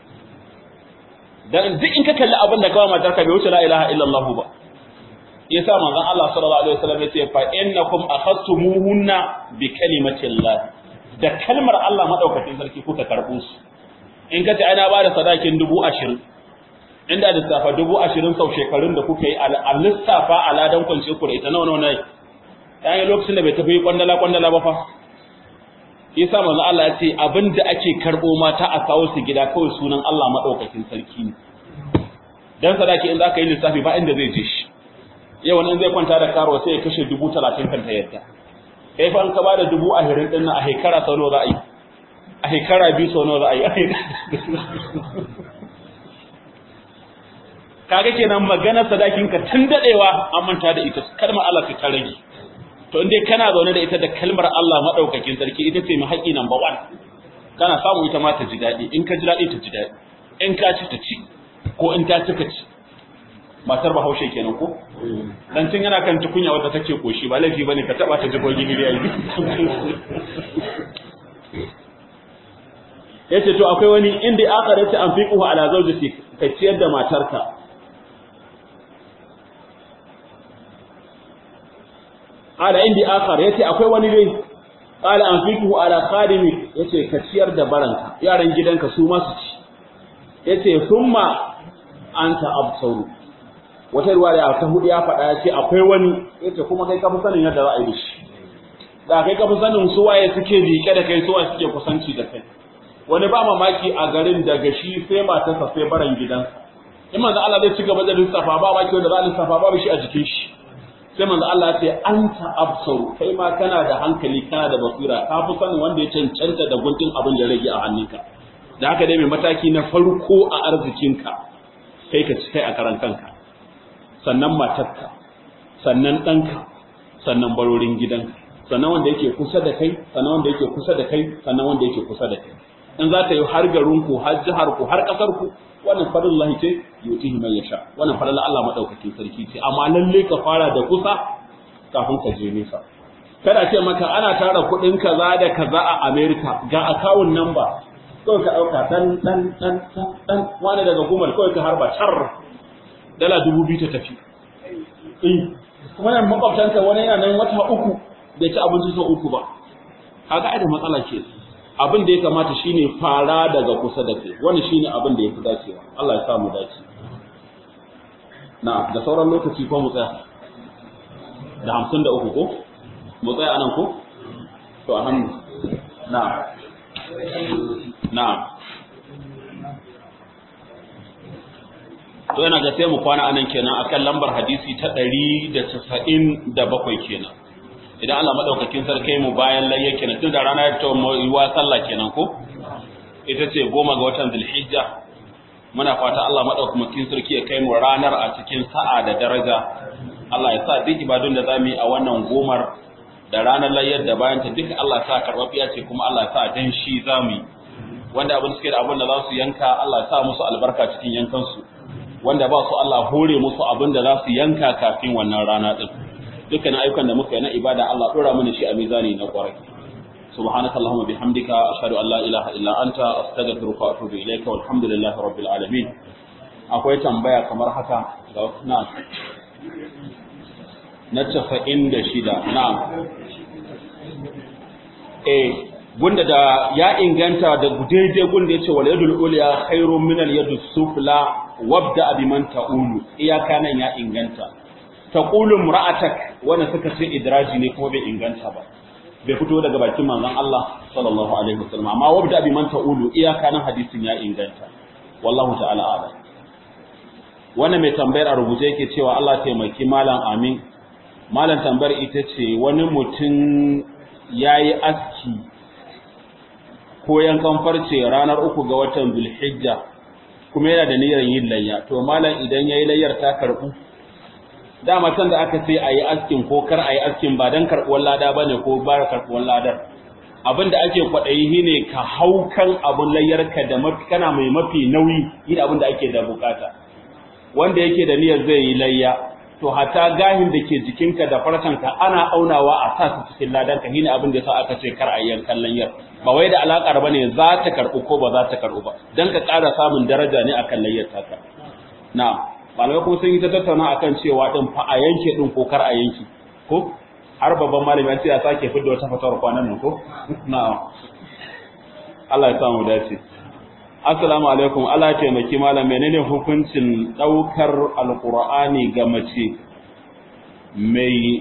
[SPEAKER 1] dan duk in ka kalli abin da kawai matarka bai wuce la ilaha illallah ba yasa manzon Allah sallallahu alaihi wasallam yace fa innakum akhadtumuhunna bi kalimatillah da kalmar Allah madaukakin sarki kuka karbo su in ka ce ana bada sadakin dubu ashirin inda lissafa dubu ashirin sau shekarun da kuka yi a lissafa a ladan kwance ku da ita nawa nawa ne yayin lokacin da bai tafi kwandala kwandala ba fa yasa manzo Allah ya ce abinda ake karbo mata a kawo su gida kawai sunan Allah madaukakin sarki ne dan sadaki in zaka yi lissafi ba inda zai je shi yau wani zai kwanta da karo sai ya kashe dubu talatin kan ta yadda kai fa an ka bada dubu ahirin din a hekara sau nawa za a yi a hekara biyu sau nawa za a yi kaga kenan magana sadakin ka tun dadewa an manta da ita kalmar Allah ta rage to in dai kana zaune da ita da kalmar Allah madaukakin sarki ita ce mai haƙi number 1 kana samu ita ma ta ji dadi in ka ji dadi ta ji dadi in ka ci ta ci ko in ta ci ka ci matar bahaushe kenan ko dan tun yana kan tukunya wanda take koshi ba laifi bane ka taba ta jigo gini yayi yace to akwai wani inda aka race an fiqhu ala zawjati ka ciyar da matarka ala indi akhar yace akwai wani dai qala an fiqhu ala khadimi yace ka ciyar da baranka yaran gidanka su ma su ci yace summa anta absaru wata ruwaya ta hudu ya faɗa ya ce akwai wani yace kuma kai ka fi sanin yadda za a yi shi da kai ka fi sanin su waye suke liƙe da kai su waye suke kusanci da kai wani ba mamaki a garin daga shi sai matarsa sai baran gidansa in manzo Allah zai ci gaba da lissafa ba mamaki wanda za a lissafa babu shi a jikin shi sai manzo Allah ya ce anta absaru kai ma kana da hankali kana da basira ka fi sanin wanda ya cancanta da guntun abin da rage a hannunka da haka dai mai mataki na farko a arzikinka kai ka ci kai a karan kanka sannan matarka sannan ɗanka sannan barorin gidanka sannan wanda yake kusa da kai sannan wanda yake kusa da kai sannan wanda yake kusa da kai in za ta yi har garinku har jiharku har ƙasarku wannan fadin Allah ce yutihi man yasha wannan fadin Allah madaukakin sarki ce amma lalle ka fara da kusa kafin ka je nesa kada ce maka ana tara kuɗin kaza da kaza a America ga account number kawai ka ɗauka dan dan dan dan wani daga gumal kawai ka harba char dala dubu biyu ta tafi kuma nan makwabtanka wani yana nan wata uku bai ci abinci sau uku ba kaga ai da matsala ke abin da ya kamata shine fara daga kusa da kai wani shine abin da ya fi dacewa Allah ya sa mu dace na da sauran lokaci ko mu tsaya da hamsin da uku ko mu tsaya anan ko to a hannu na na to yana ga sai mu kwana anan kenan akan lambar hadisi ta 197 kenan idan Allah madaukakin sarki mu bayan layya kenan tun da rana ya fito mu yi wa sallah kenan ko ita ce goma ga watan Zulhijja muna fata Allah madaukakin sarki ya kai mu ranar a cikin sa'a da daraja Allah ya sa duk ibadun da zamu yi a wannan gomar da ranar layyar da bayan ta duk Allah ya sa karbabiya ce kuma Allah ya sa dan shi zamu yi wanda abin suke da abin da za su yanka Allah ya sa musu albarka cikin yankansu wanda ba su Allah hore musu abin da za su yanka kafin wannan rana din dukkan ayyukan da muka yi na ibada Allah dora mana shi a mizani na kwarai subhanaka allahumma bihamdika ashhadu an la ilaha illa anta astaghfiruka wa atubu ilayka walhamdulillahi rabbil alamin akwai tambaya kamar haka ga na na 96 na'am eh gunda da ya inganta da daidai gunda yace wal yadul ulya khairu min al yadus sufla wabda biman ta'ulu iyaka nan ya inganta taqulu imra'atak wanda suka ce idraji ne kuma bai inganta ba bai fito daga bakin manzon Allah sallallahu alaihi wasallam amma wabda biman ta'ulu iyaka nan hadisin ya inganta wallahu ta'ala a'lam wannan mai tambayar a rubuce yake cewa Allah taimaki malam amin malam tambayar ita ce wani mutum yayi aski ko yankan farce ranar uku ga watan Zulhijja kuma yana da niyyar yin layya to malam idan yayi layyar ta karbu dama can da aka ce ayi askin ko kar ayi askin ba dan karbuwar lada bane ko ba karbuwar ladar abinda ake kwadayi shine ka haukan abun layyarka da mafi kana mai mafi nauyi yin abin da ake da bukata wanda yake da niyyar zai yi layya to hatta gahin da ke jikinka da farkanka ana aunawa a sa su cikin ladan ka shine abin da yasa aka ce kar a yankan layyar ba wai da alakar bane za ta karbu ko ba za ta karbu ba dan ka ƙara samun daraja ne akan layyar taka na'am malamai kuma sun yi ta tattauna akan cewa din fa a yanke din ko kar a yanke ko har babban malami ya ce ya sake fidda wata fatawar kwanan nan ko na'am Allah ya samu dace Assalamu alaikum Allah ya taimaki malam menene hukuncin daukar alqur'ani ga mace mai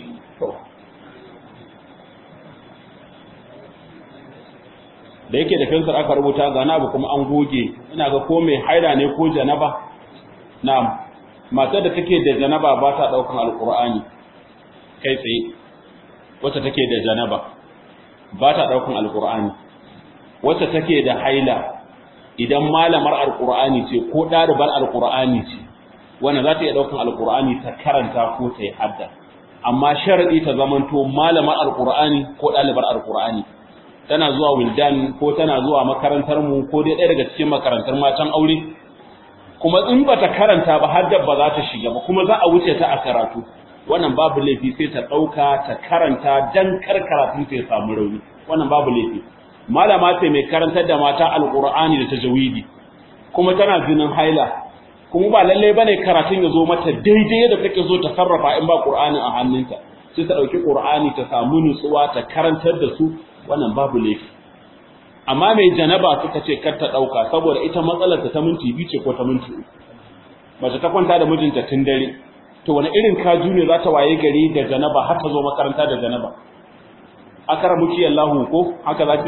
[SPEAKER 1] da yake da fensir aka rubuta ga na abu kuma an goge ina ga ko mai haida ne ko janaba na'am matar da take da janaba ba ta daukan alqur'ani kai tsaye wacce take da janaba ba ta daukan alqur'ani wacce take da haila idan malamar alqur'ani ce ko ɗalibar alqur'ani ce wanda za ta iya ɗaukan alqur'ani ta karanta ko ta yi hadda amma sharadi ta zamanto malamar alqur'ani ko ɗalibar alqur'ani tana zuwa wildan ko tana zuwa makarantar mu ko dai ɗaya daga cikin makarantar matan aure kuma in ba ta karanta ba hadda ba za ta shiga ba kuma za a wuce ta a karatu wannan babu laifi sai ta ɗauka ta karanta dan kar karatun ta ya samu rauni wannan babu laifi malama ce mai karantar da mata alqur'ani da tajwidi kuma tana jinin haila kuma ba lalle bane karatun ya zo mata daidai yadda take zo ta sarrafa in ba qur'ani a hannunta sai ta dauki qur'ani ta samu nutsuwa ta karantar da su wannan babu laifi amma mai janaba suka ce kar ta dauka saboda ita matsalar ta minti biyu ce ko ta minti uku mace ta kwanta da mijinta tun dare to wani irin kaju ne za ta waye gari da janaba har ta zo makaranta da janaba akara muki Allahu ko haka za ki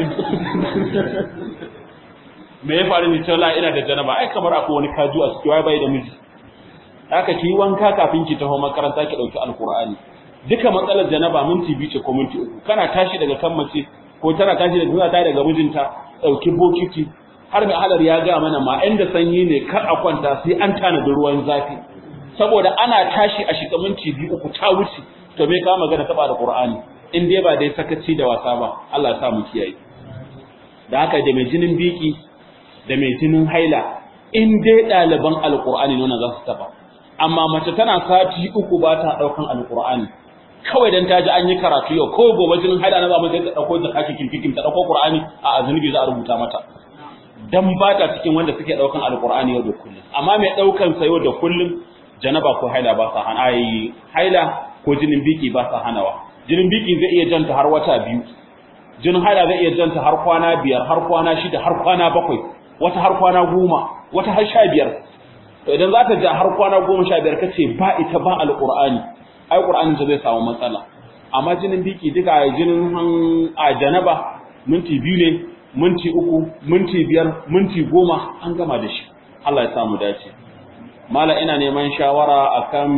[SPEAKER 1] me ya faru ne cewa ina da janaba ai kamar akwai wani kaju a cikin wai bai da miji haka ki wanka kafin ki taho makaranta ki dauki alqur'ani duka matsalar janaba minti biyu ce ko minti uku kana tashi daga kan mace ko tana tashi daga zuwa ta daga mijinta dauki bokiti har mai halar ya ga mana ma inda sanyi ne kar a kwanta sai an tanadi ruwan zafi saboda ana tashi a shiga minti biyu uku ta wuce to me ka magana taba da qur'ani in dai ba dai sakaci da wasa ba Allah ya sa mu kiyaye da haka da mai jinin biki da mai jinin haila in dai ɗaliban alqur'ani ne za su taba amma mace tana sati uku ba ta daukan alqur'ani kawai dan ta ji an yi karatu yau ko gobe jinin haila na zamu ta dauko da kake kinkikin ta dauko qur'ani a azunubi za a rubuta mata dan ba ta cikin wanda suke daukan alqur'ani yau da kullum amma mai daukan sa yau da kullum janaba ko haila ba sa hana ai haila ko jinin biki ba sa hanawa jinin biki zai iya janta har wata biyu jinin haila zai iya janta har kwana biyar har kwana shida har kwana bakwai wata har kwana goma wata har sha biyar to idan za ta ja har kwana goma sha biyar kace ba ita ba alqur'ani ai qur'ani zai samu matsala amma jinin biki duka jinin a janaba minti biyu ne minti uku minti biyar minti goma an gama da shi Allah ya samu dace mala ina neman shawara akan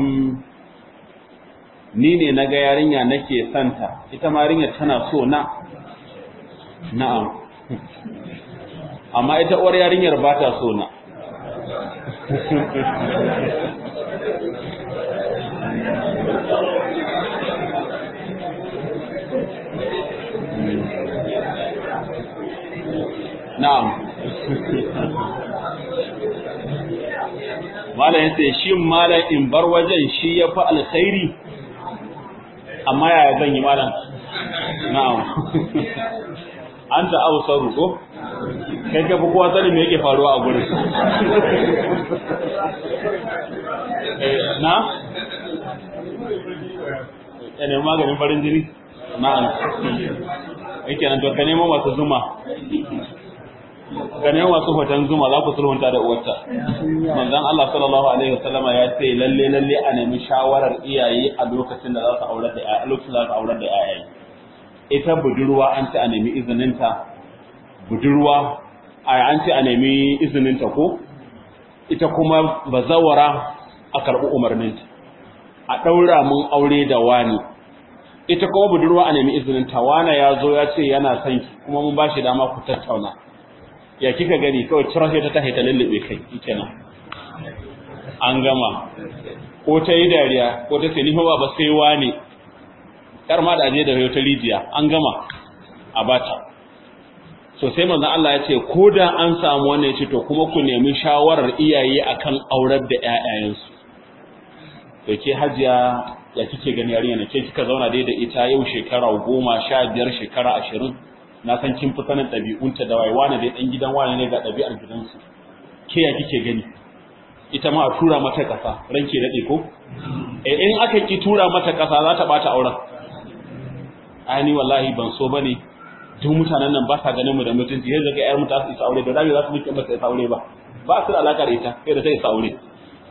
[SPEAKER 1] ni ne na ga yarinya nake santa ita ma yarinya tana so na na'am amma ita uwar yarinyar ba ta so na na'am malam yace shin malam in bar wajen shi ya fi alkhairi amma yaya zan yi malam na'am anta absaru ko kai ka fi kowa sani me yake faruwa a gurin na ne maganin farin jini na'am yake nan to ka nemo masu zuma ka nemo masu hoton zuma za ku sulhunta da uwarta manzon Allah sallallahu alaihi wasallam ya ce lalle lalle a nemi shawarar iyaye a lokacin da za su aure da a lokacin da za su aure da iyaye ita budurwa an ce a nemi izininta budurwa an ce a nemi izininta ko ita kuma bazawara a karɓi umarninta a ɗaura mun aure da wani ita kuma budurwa a nemi izinin tawana ya zo ya ce yana son ki kuma mun ba shi dama ku tattauna ya kika gani kawai cirashe ta tahi ta lullube kai kenan an gama ko ta yi dariya ko ta ce ni ba ba sai wani kar ma da aje da ta rijiya an gama a bata so sai manzon Allah ya ce ko da an samu wannan ce to kuma ku nemi shawarar iyaye akan aurar da ƴaƴayensu to ke hajiya ya kike gani yarinya ne ke kika zauna dai da ita yau shekara goma sha biyar shekara ashirin na san kin fi sanin ɗabi'unta da wai wani dai ɗan gidan wani ne ga ɗabi'ar gidansu ke ya kike gani ita ma a tura mata ƙasa ranke daɗe ko eh in aka ki tura mata ƙasa za ta ɓata auren ai wallahi ban so bane duk mutanen nan ba sa ganin mu da mutunci yanzu ga ƴar mu ta isa aure da dai za su miki ba ta isa aure ba ba su da alaka da ita sai da ta isa aure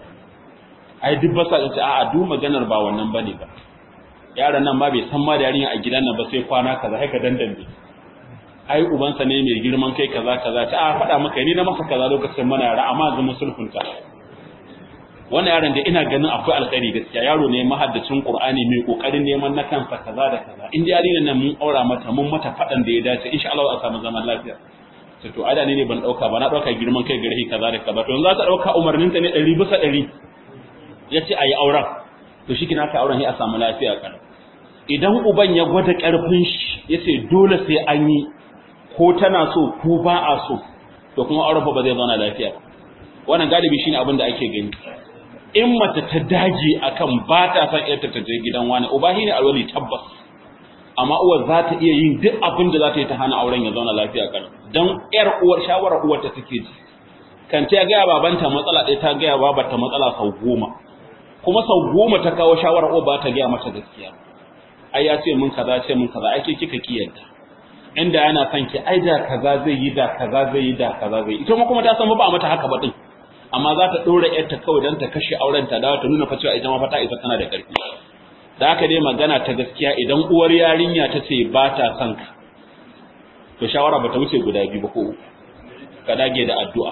[SPEAKER 1] ai duk ba sa ce a'a duk maganar ba wannan bane ba yaron nan ma bai san ma da yarinya a gidan nan ba sai kwana kaza haka dandambe ai ubansa ne mai girman kai kaza kaza ta a faɗa maka ni na masa kaza lokacin mana yara amma zama sulhunta wannan yaron da ina ganin akwai alkhairi gaskiya yaro ne mahaddacin qur'ani mai kokarin neman na kansa kaza da kaza in da yarinyar nan mun aura mata mun mata faɗan da ya dace insha Allah a samu zaman lafiya sai to ada ne ban dauka ba na dauka girman kai gare kaza da kaza to yanzu za ta dauka umarnin ta ne 100 bisa 100 yace ayi auren to shi kina ka auren sai a samu lafiya kana idan uban ya gwada karfin shi yace dole sai an yi ko tana so ko ba a so to kuma auren fa ba zai zauna lafiya ba wannan galibi shine abin da ake gani in mace ta dage akan ba ta san yarta ta je gidan wani uba shine alwali tabbas amma uwar za ta iya yin duk abin da za ta yi ta hana auren ya zauna lafiya kan dan yar uwar shawarar uwar ta take ji kan ta ga babanta matsala ɗaya ta ga babarta matsala sau goma kuma sau goma ta kawo shawarar uwar ba ta ga mata gaskiya ai ya ce mun kaza ce mun kaza ake kika kiyanta inda yana son ki ai da kaza zai yi da kaza zai yi da kaza zai yi ita kuma ta san ba mata haka ba din amma za ta ɗora ‘yarta kawai don ta kashe auren ta dawo ta nuna fa cewa ita ma fa ta isa tana da ƙarfi da haka dai magana ta gaskiya idan uwar yarinya ta ce ba ta son ka to shawara ba ta wuce guda biyu ba ko ka dage da addu'a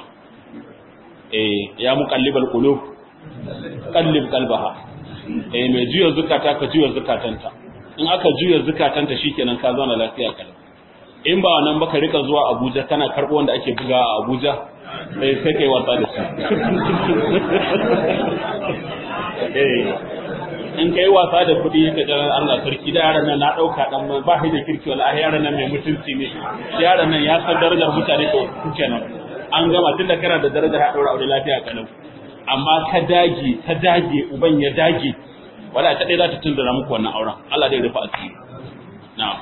[SPEAKER 1] eh ya muqallibal qulub qallib qalbaha eh mai juya zukata ka juya zukatanta in aka juya zukatanta shikenan ka zauna lafiya kalau in ba nan ba ka rika zuwa Abuja kana karbo wanda ake buga a Abuja sai sai kai wasa da su in kai wasa da kuɗi ka ga Allah sarki da yaran nan na ɗauka dan ba shi da kirki wallahi yaran nan mai mutunci ne yaran nan ya san darajar mutane to kenan an gama tunda kana da darajar ha daura aure lafiya kalau amma ka dage ka dage uban ya dage wala ta dai za ta tundura muku wannan auren Allah dai rufa asiri na'am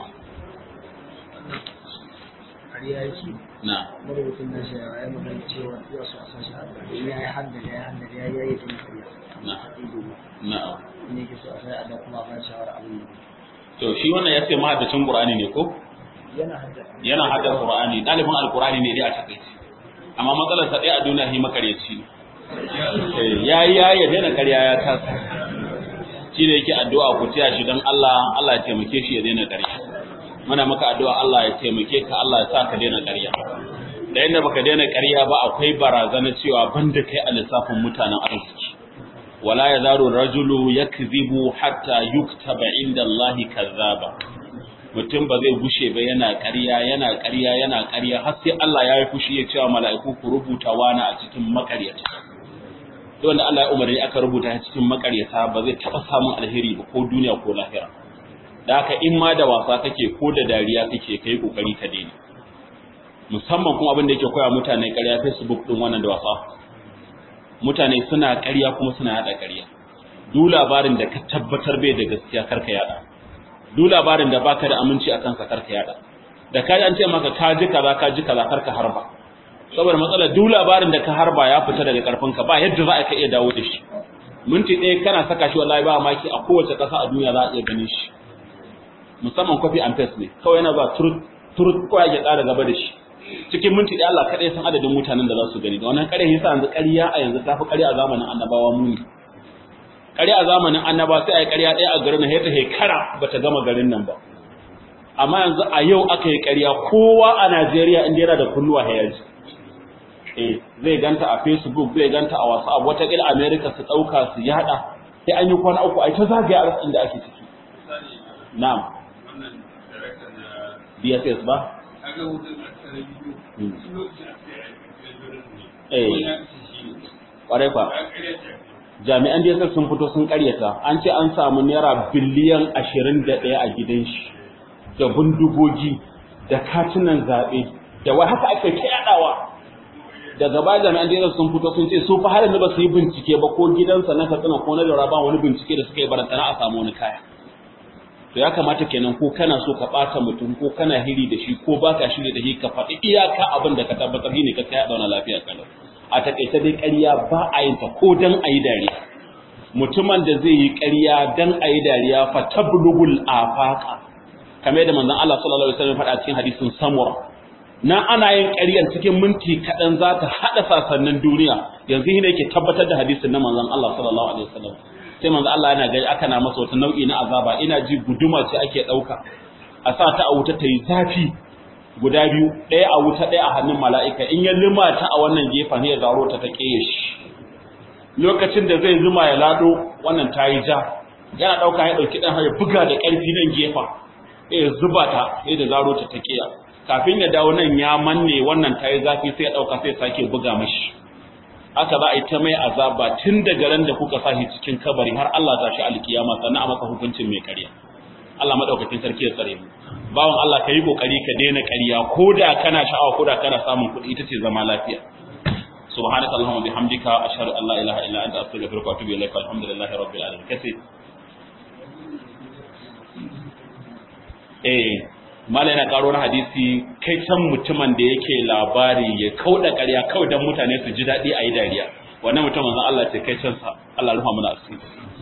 [SPEAKER 2] ƙarya yake
[SPEAKER 1] na
[SPEAKER 2] marubutun na shi ya magana cewa ya su a sashi a ya yi haddada ya haddada ya yi tun ƙarya
[SPEAKER 1] na
[SPEAKER 2] ido
[SPEAKER 1] na
[SPEAKER 2] ne ke so a sai a da kuma ban shawara abin da
[SPEAKER 1] to shi wannan ya ce mahaddacin Qur'ani ne ko
[SPEAKER 2] yana haddada
[SPEAKER 1] yana hada Qur'ani dalibin alqur'ani ne dai a takaice amma matsalar sa dai a duniya shi makaryaci ne eh yayi yayi ya daina ƙarya ya kasa shi da yake addu'a ku tiya shi dan Allah Allah ya taimake shi ya daina ƙarya muna maka addu'a Allah ya taimake ka Allah ya sa ka daina ƙarya da inda baka daina ƙarya ba akwai barazana cewa banda kai a lissafin mutanen arziki wala yazaru rajulu yakzibu hatta yuktaba inda Allah kazzaba mutum ba zai gushe ba yana ƙarya yana ƙarya yana ƙarya har sai Allah ya yi fushi ya cewa mala'iku ku rubuta wani a cikin makaryata duk wanda Allah ya umarni aka rubuta a cikin makaryata ba zai taɓa samun alheri ba ko duniya ko lahira da haka in ma da wasa kake ko da dariya kake kai kokari ka daina musamman kuma abin da yake koya mutane ƙarya Facebook din wannan da wasa mutane suna ƙarya kuma suna yada ƙarya duk labarin da ka tabbatar bai da gaskiya karka yada duk labarin da baka da aminci a kansa karka yada da ka an ce maka ka ji kaza ka ji kaza karka harba saboda matsalar duk labarin da ka harba ya fita daga karfinka ba yadda za ka iya dawo da shi minti ɗaya kana saka shi wallahi ba maki a kowace ƙasa a duniya za a iya ganin shi musamman copy and paste ne kawai yana ba truth turut ko ya ƙara gaba da shi cikin minti ɗaya Allah kaɗai san adadin mutanen da za su gani da wannan ƙarya yasa yanzu ƙarya a yanzu ta fi ƙarya a zamanin annabawa muni ƙarya a zamanin annaba sai a yi ƙarya ɗaya a garin nan ta hekara ba ta gama garin nan ba amma yanzu a yau aka yi ƙarya kowa a Najeriya inda yana da kunnuwa hayaji eh zai ganta a Facebook zai ganta a WhatsApp wata kila America su dauka su yada sai an yi kwana uku ai ta zagaya a rasin da ake ciki na'am
[SPEAKER 3] wannan director na
[SPEAKER 1] DSS ba
[SPEAKER 3] kaga wutan a tsare bidiyo
[SPEAKER 1] Hmm.
[SPEAKER 3] sun lokacin a tsaye a tsaye ne
[SPEAKER 1] Eh.
[SPEAKER 3] ko ya kace shi ne
[SPEAKER 1] kwarai kwa
[SPEAKER 3] ya karya ta
[SPEAKER 1] jami'an DSS sun fito sun karyata an ce an samu naira biliyan 21 a gidan shi da bindigogi da katunan zaɓe da wai haka aka ta yadawa daga baya jami'an DSS sun fito sun ce su fa har yanzu ba su yi bincike ba ko gidansa na Katsina ko na Daura ba wani bincike da suka yi barantana a samu wani kaya to ya kamata kenan ko kana so ka bata mutum ko kana hiri da shi ko baka shiri da shi ka faɗi iyaka abin da ka tabbatar shine ka kai da lafiya kalau a takaice dai ƙarya ba a yin ta ko dan ayi dariya mutumin da zai yi ƙarya dan ayi dariya fa tablugul afaqa kamar yadda manzon Allah sallallahu alaihi wasallam faɗa cikin hadisin samura na ana yin ƙaryar cikin minti kaɗan za ta haɗa sasannin duniya yanzu shi ne yake tabbatar da hadisin na manzon Allah sallallahu alaihi wasallam sai manzon Allah yana gani aka na masa wata nau'i na azaba ina ji guduma ce ake ɗauka a sa ta a wuta ta yi zafi guda biyu ɗaya a wuta ɗaya a hannun mala'ika in ya lima ta a wannan gefen ya zaro ta ta ƙeye shi lokacin da zai zuma ya lado wannan ta yi ja yana ɗauka ya ɗauki ɗan ya buga da ƙarfi nan gefen ya zuba ta sai da zaro ta ta ƙiya kafin ya dawo nan ya manne wannan ta yi zafi sai ya ɗauka sai sake buga mashi aka za a yi ta mai azaba tun daga ran da kuka sashi cikin kabari har Allah za shi alkiyama sannan a maka hukuncin mai ƙarya Allah madaukakin sarki ya tsare mu bawan Allah ka yi kokari ka daina ƙarya ko da kana sha'awa ko da kana samun kuɗi ita ce zama lafiya subhanaka allahumma bihamdika ashhadu an la ilaha illa anta astaghfiruka wa atubu ilaik alhamdulillahi rabbil alamin kace eh mala yana karo na hadisi kai san mutumin da yake labari ya kauda ƙarya kawai dan mutane su ji daɗi a yi dariya wannan mutumin Allah ce kai can sa Allah rufa mana asiri